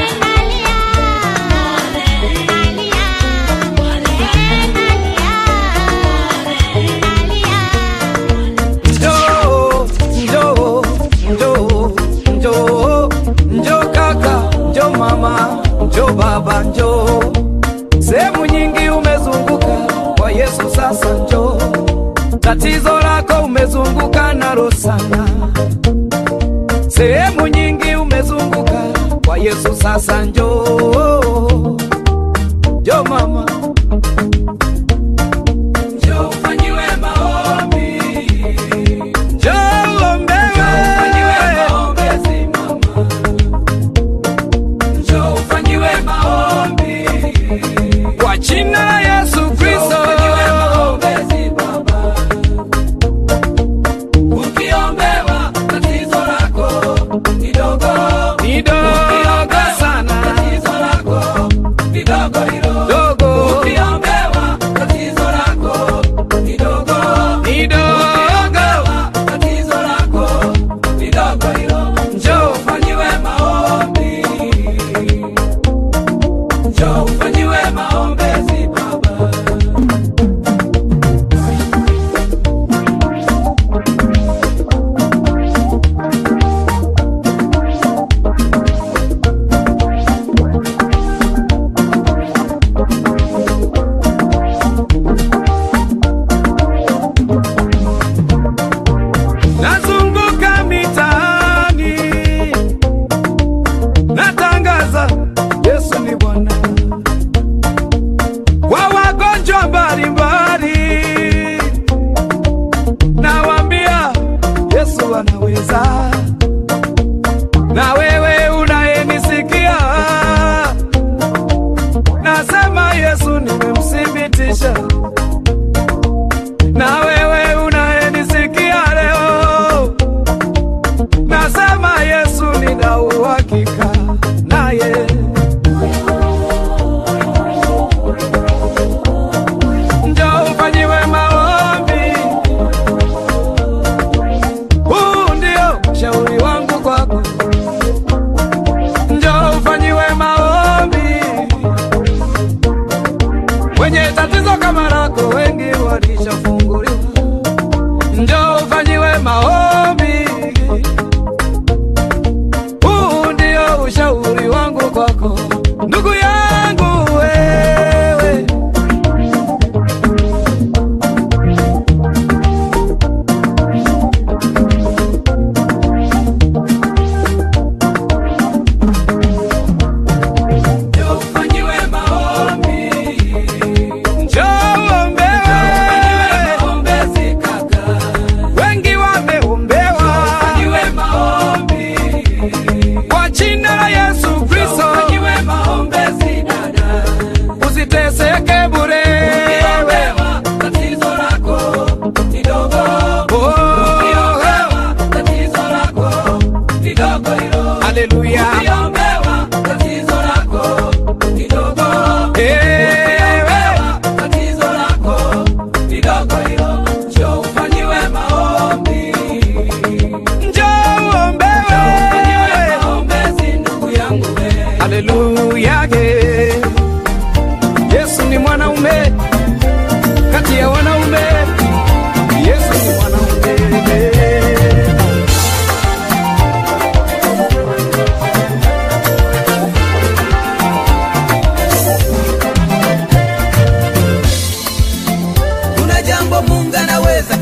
Njoo, njoo, njoo, njoo, njoo kaka, njoo mama, njoo baba, njoo. Sehemu nyingi umezunguka kwa Yesu, sasa njoo. Tatizo lako umezunguka nalo sana. Sehemu nyingi umezunguka kwa Yesu, sasa njoo. Njoo mama, njoo ufanyiwe maombi. Njoo uombewe. Njoo ufanyiwe maombi. Kwa jina la Yesu Kristo. Ukiombewa tatizo lako ni dogo. Ni dogo sana. Tatizo lako ni dogo hilo. Dogo. Ukiombewa tatizo lako ni dogo. Ni dogo. Tatizo lako ni dogo hilo. Njoo ufanyiwe maombi. Njoo ufanyiwe maombezi baba. Nazunguka mitaani natangaza Yesu ni Bwana kwa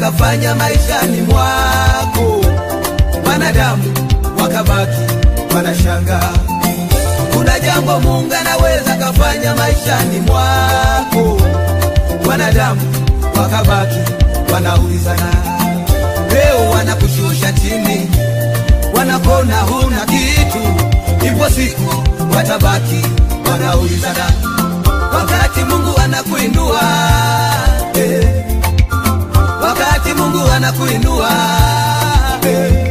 kafanya maishani mwako, wanadamu wakabaki wanashangaa. Kuna jambo Mungu anaweza kafanya maishani mwako, wanadamu wakabaki wanaulizana. Leo wanakushusha chini, wanakona huna kitu, ipo siku watabaki wanaulizana, wakati Mungu anakuinua eh, wakati Mungu anakuinua eh,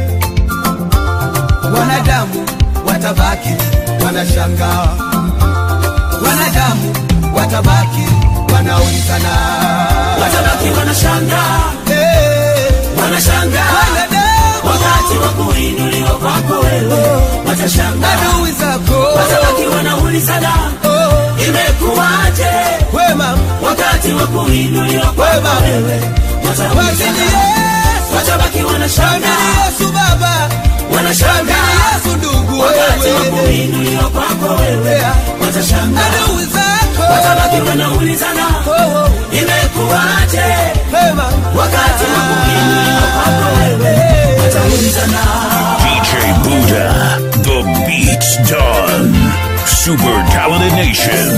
wanadamu watabaki wanashangaa, wanadamu watabaki wanaulizana, watabaki wanashangaa eh, wanashangaa wanadamu wakati wa kuinuliwa kwako wewe watashangaa adui zako watabaki wanaulizana imekuwaje wema wakati wa kuinuliwa kwako wewe wataulizana watabaki wanashangaa Yesu Baba, wanashangaa Yesu ndugu wakati wa wewe, kuinuliwa kwako wewe watashangaa adui zako watabaki wanaulizana imekuwaje wema wakati wa kuinuliwa kwako wewe wataulizana DJ Buddha, the beat's done. Super Talented Nation.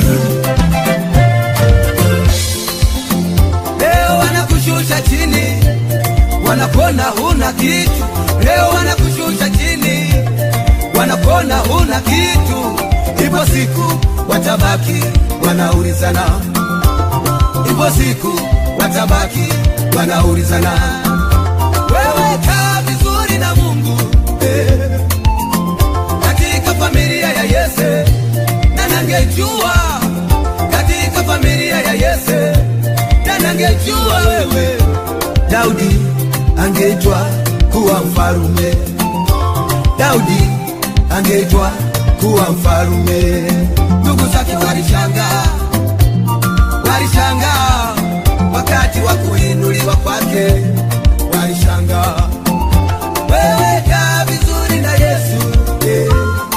leo wanakushusha chini, wanapona huna kitu. Leo wanakushusha chini, wanapona huna kitu. Ipo siku watabaki wanaulizana, ipo siku watabaki wanaulizana. Wewe kaa vizuri na Mungu eh, katika familia ya Yese, na nangejua katika familia ya Yese na nangejua wewe Daudi angeitwa kuwa mfarume, Daudi angeitwa kuwa mfarume. Ndugu zake walishangaa, walishangaa wakati wa kuinuliwa kwake, walishangaa. Wewe kaa vizuri na Yesu eh.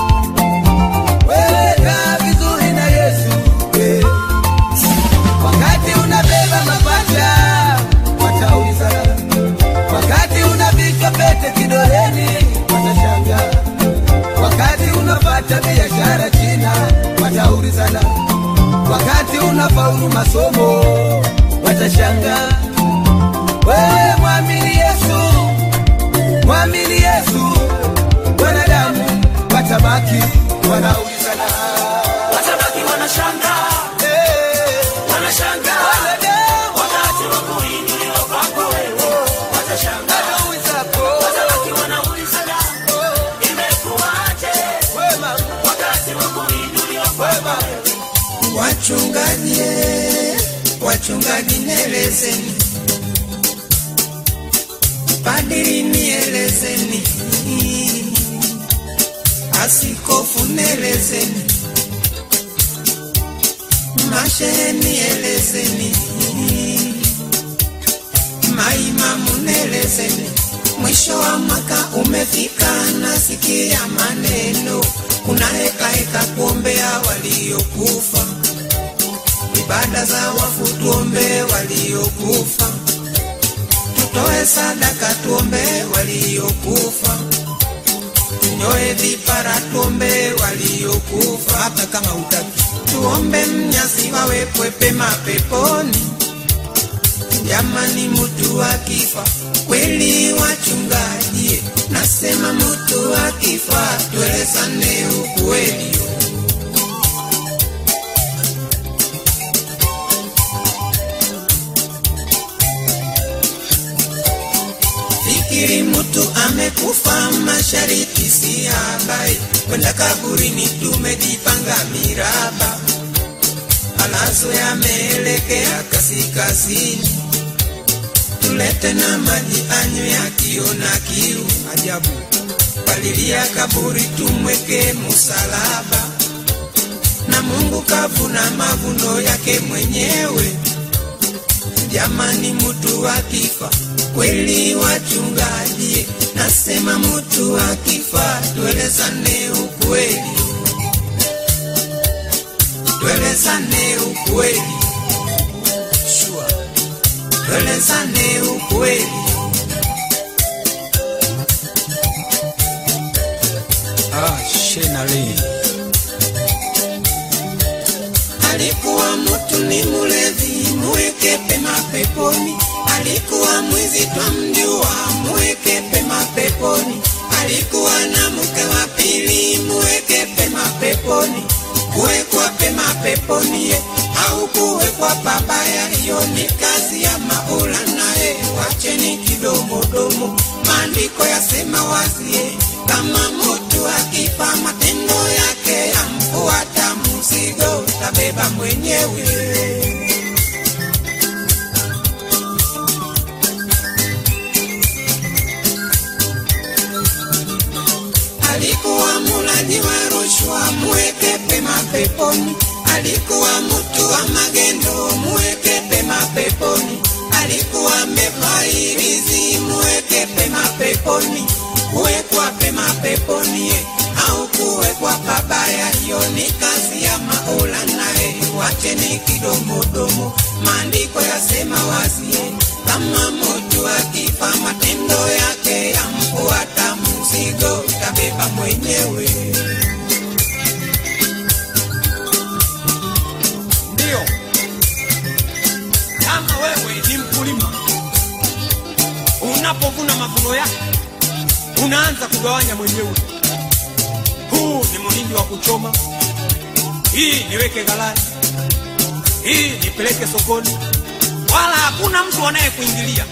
Wewe kaa vizuri na Yesu eh. Wakati unabeba mapacha wataulizana, wakati unavishwa pete kidoleni watashangaa, wakati unapata biashara China wataulizana, wakati unafaulu masomo watashangaa. Wewe mwamini Yesu, mwamini Yesu, wanadamu watabaki wanaulizana, watabaki wanashangaa eh, wanashangaa wanadamu wakati wa kuinuliwa kwako wewe watashangaa adui zako watabaki wanaulizana imekuwaje wema wakati wa kuinuliwa kwako wewe Wachungaji, wachungaji nielezeni, padiri nielezeni, asikofu nielezeni, mashehe nielezeni, maimamu nielezeni. Mwisho wa mwaka umefika, nasikia maneno, kuna heka heka kuombea waliokufa ibada za wafu tuombe waliokufa, tutoe sadaka tuombe waliokufa, tunyoe vipara tuombe waliokufa, hata kama utaki tuombe mnyasi wawekwe pema peponi. Jamani, mtu akifa kweli, wachungaji, nasema mtu akifa tuelezane ukweli. Fikiri mtu amekufa, mashariki si habari, kwenda kaburini tumejipanga miraba, alazo yameelekea kaskazini, tulete na maji anywe yakiona kiu. Ajabu, palilia kaburi tumweke musalaba, na Mungu kavuna mavuno yake mwenyewe. Jamani, mtu akifa kweli, wachungaji, nasema mtu akifa, tuelezane ukweli, tuelezane ukweli, tuelezane ukweli. Ah, Shenali. Alikuwa mtu ni mlevi, muweke pema peponi. Alikuwa mwizi twamjua, muweke pema peponi. Alikuwa na mke wa pili, muweke pema peponi. Kuwekwa pema peponi ye, au kuwekwa pabaya, hiyo ni kazi ya Maula naye, wacheni kidomodomo. Maandiko yasema wazi ye, kama mtu akifa matendo yake yamfuata, mzigo utabeba mwenyewe. alikuwa mulaji wa rushwa, muweke pema peponi. Alikuwa mtu wa magendo, muweke pema peponi. Alikuwa mefahirizi, muweke pema peponi. Kuwekwa pema peponi ye, au kuwekwa pabaya, hiyo ni kazi ya Maula naye, wacheni kidomodomo. Maandiko yasema wazi ye, kama mtu akifa matendo yake yamfuata, mzigo utabeba mwenyewe. Ndio, kama wewe ni mkulima, unapovuna mavuno yako unaanza kugawanya mwenyewe. Huu ni muhindi wa kuchoma, hii niweke ghalani, hii nipeleke sokoni, wala hakuna mtu anayekuingilia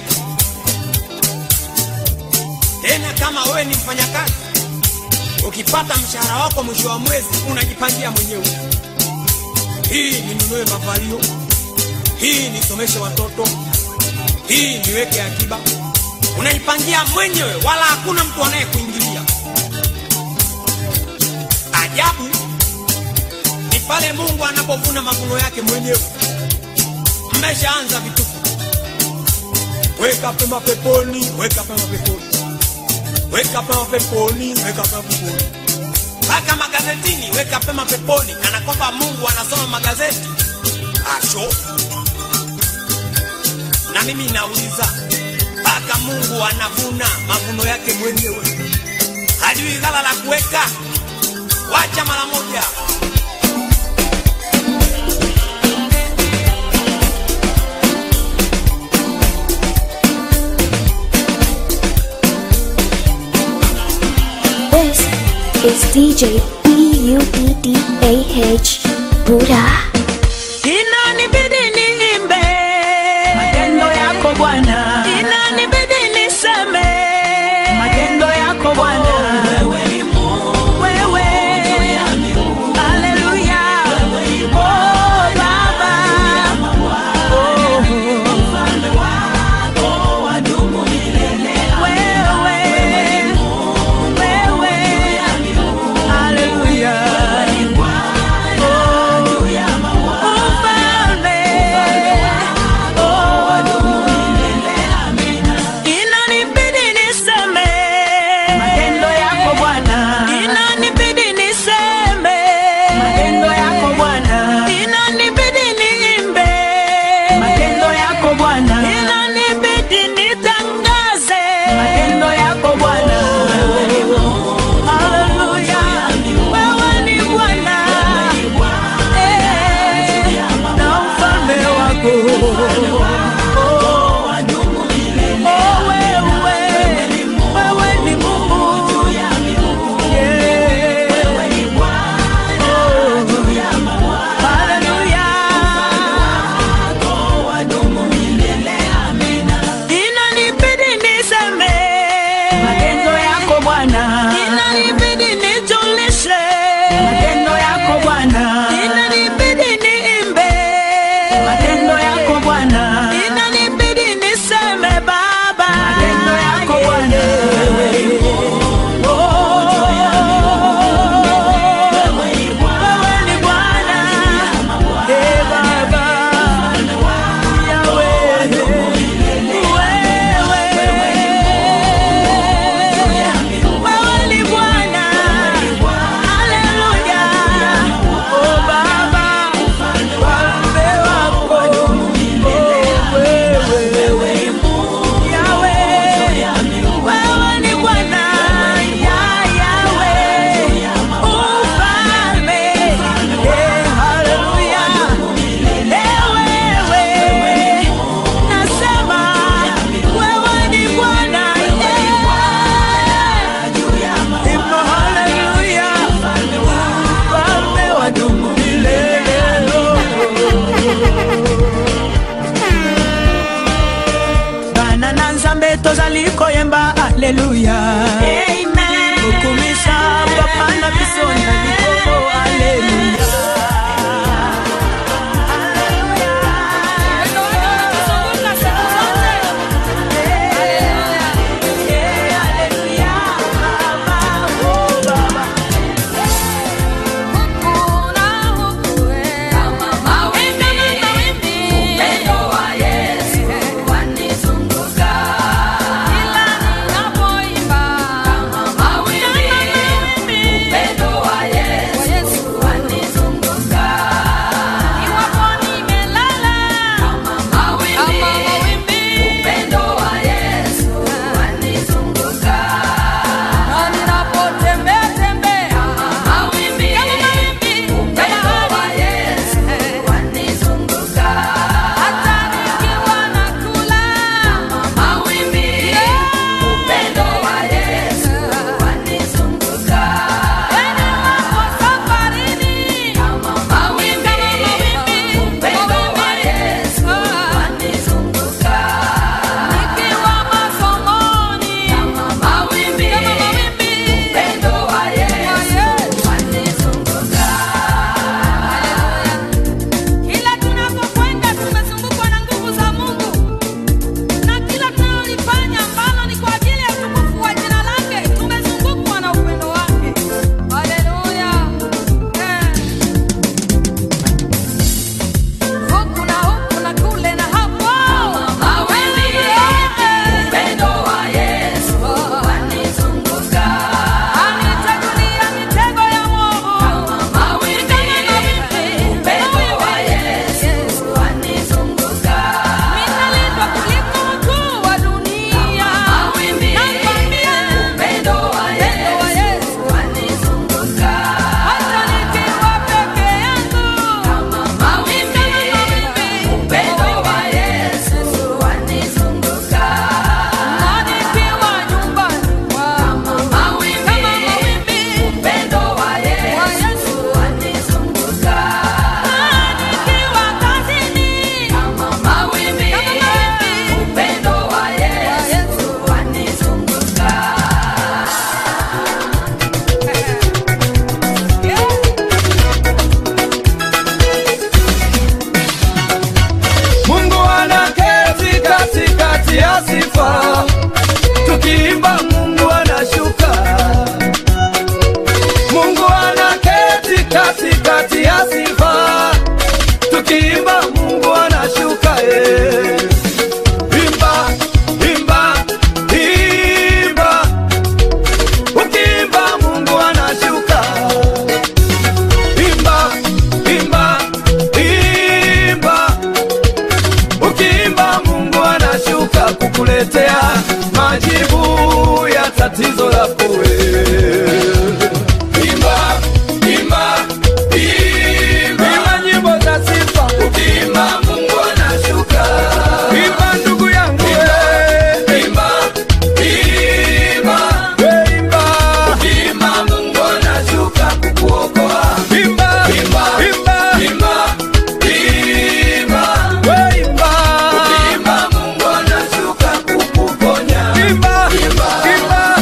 tena. Kama wewe ni mfanyakazi, ukipata mshahara wako mwisho wa mwezi unajipangia mwenyewe hii ninunue mavalio, hii nisomeshe watoto, hii niweke akiba. Unaipangia mwenyewe, wala hakuna mtu anayekuingilia. Ajabu ni pale Mungu anapovuna mavuno yake mwenyewe. Mmeshaanza vituko, weka pema peponi, weka pema peponi, weka pema peponi, weka pema peponi mpaka magazetini, weka pema peponi, kana kwamba Mungu anasoma magazeti. Asho, na mimi nauliza, mpaka Mungu anavuna mavuno yake mwenyewe, hajui ghala la kuweka? Wacha mara moja. This is DJ B-U-D-D-A-H Buddha. Inanibidi niimbe matendo yako Bwana, inanibidi niseme matendo yako Bwana. Wewe, haleluya, oh Baba, oh mfalme wako wadumu milele. Wewe, wewe, haleluya, oh mfalme, oh wadumu milele. Inanibidi niseme matendo yako Bwana, inanibidi niseme matendo yako Bwana, inanibidi niimbe matendo yako Bwana, inanibidi nitangaze matendo yako Bwana. Haleluya, wewe ni Bwana, eh, na mfalme wako Oh, wewe, wewe ni Mungu. Yeah. Oh, haleluya. Inanibidi niseme matendo yako Bwana, inanibidi nijulishe matendo yako Bwana, inanibidi niimbe matendo yako Bwana. majibu ya tatizo lako wewe. Imba, imba, imba, imba nyimbo za sifa. Ukimba Mungu anashuka. Imba ndugu yangu wewe. Imba, imba, we imba. Ukimba Mungu anashuka kukuokoa. Imba, imba, imba, imba, imba, we imba. Ukimba Mungu anashuka kukuponya. Imba, imba, imba.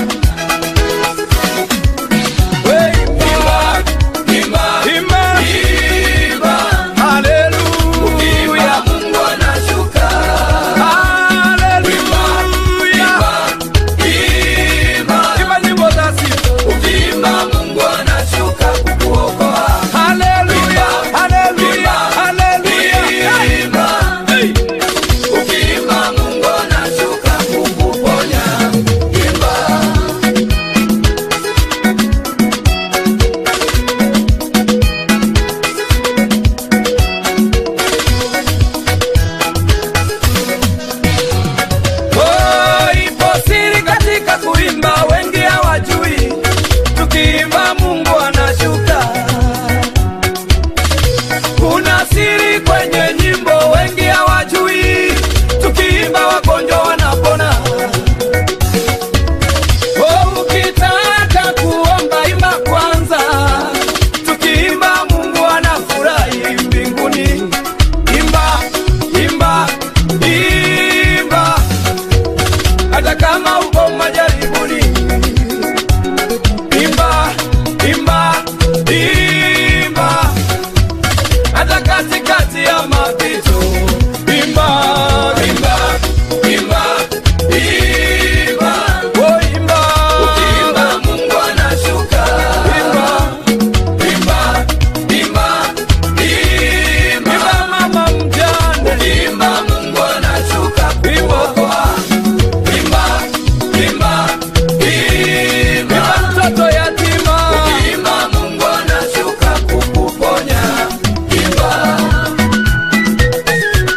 Oh, ipo siri katika kuimba, wengi hawajui. Tukiimba Mungu anashuka. Kuna siri kwenye nyimbo, wengi hawajui. Tukiimba wagonjwa wanapona. Oh, ukitaka kuomba imba kwanza. Tukiimba Mungu anafurahi mbinguni. Imba, imba, imba hata kama uko majaribuni. Imba, imba, imba, hata katikati ya mapito. Imba, imba, imba, imba, oh imba, ukiimba Mungu anashuka. Imba, imba, imba, imba, imba mama mjane. Ukiimba Mungu anashuka kuokoa. Imba, imba, imba, imba mtoto yatima. Ukiimba Mungu anashuka kukuponya. Imba.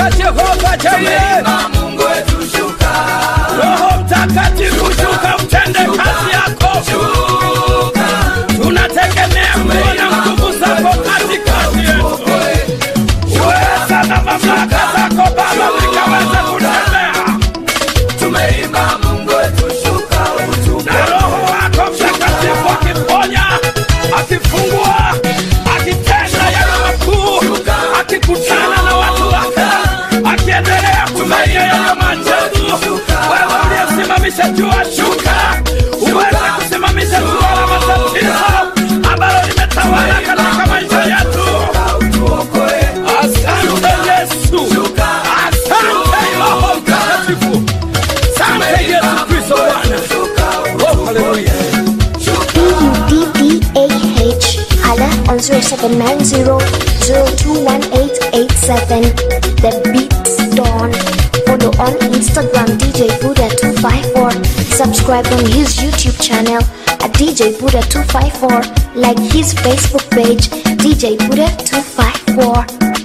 shuka Jehova Jaire. Mungu wetu shuka. Roho Mtakatifu shuka utende kazi yako. Tunategemea kuona nguvu zako katikati yetu. Uweza na mamlaka zako Baba vikaweza kutembea. Tumeimba Mungu wetu shuka utupe. Na Roho wako Mtakatifu akiponya, akifungua, akitenda yale makuu, akikutana na watu wake, akiendelea kufanya yale maajabu. Wewe uliyesimamisha jua shuka, uweze kusimamisha jua la matatizo ambalo limetawala katika maisha yetu. Asante Yesu, asante Roho Mtakatifu, asante Yesu Kristo Bwana. Oh, haleluya. B-U-D-D-A-H. Hala on 0790-021887. The Beats Dawn. Follow on Instagram DJ Buddha254. Subscribe on his YouTube channel at DJ Buddha254. Like his Facebook page DJ Buddha254.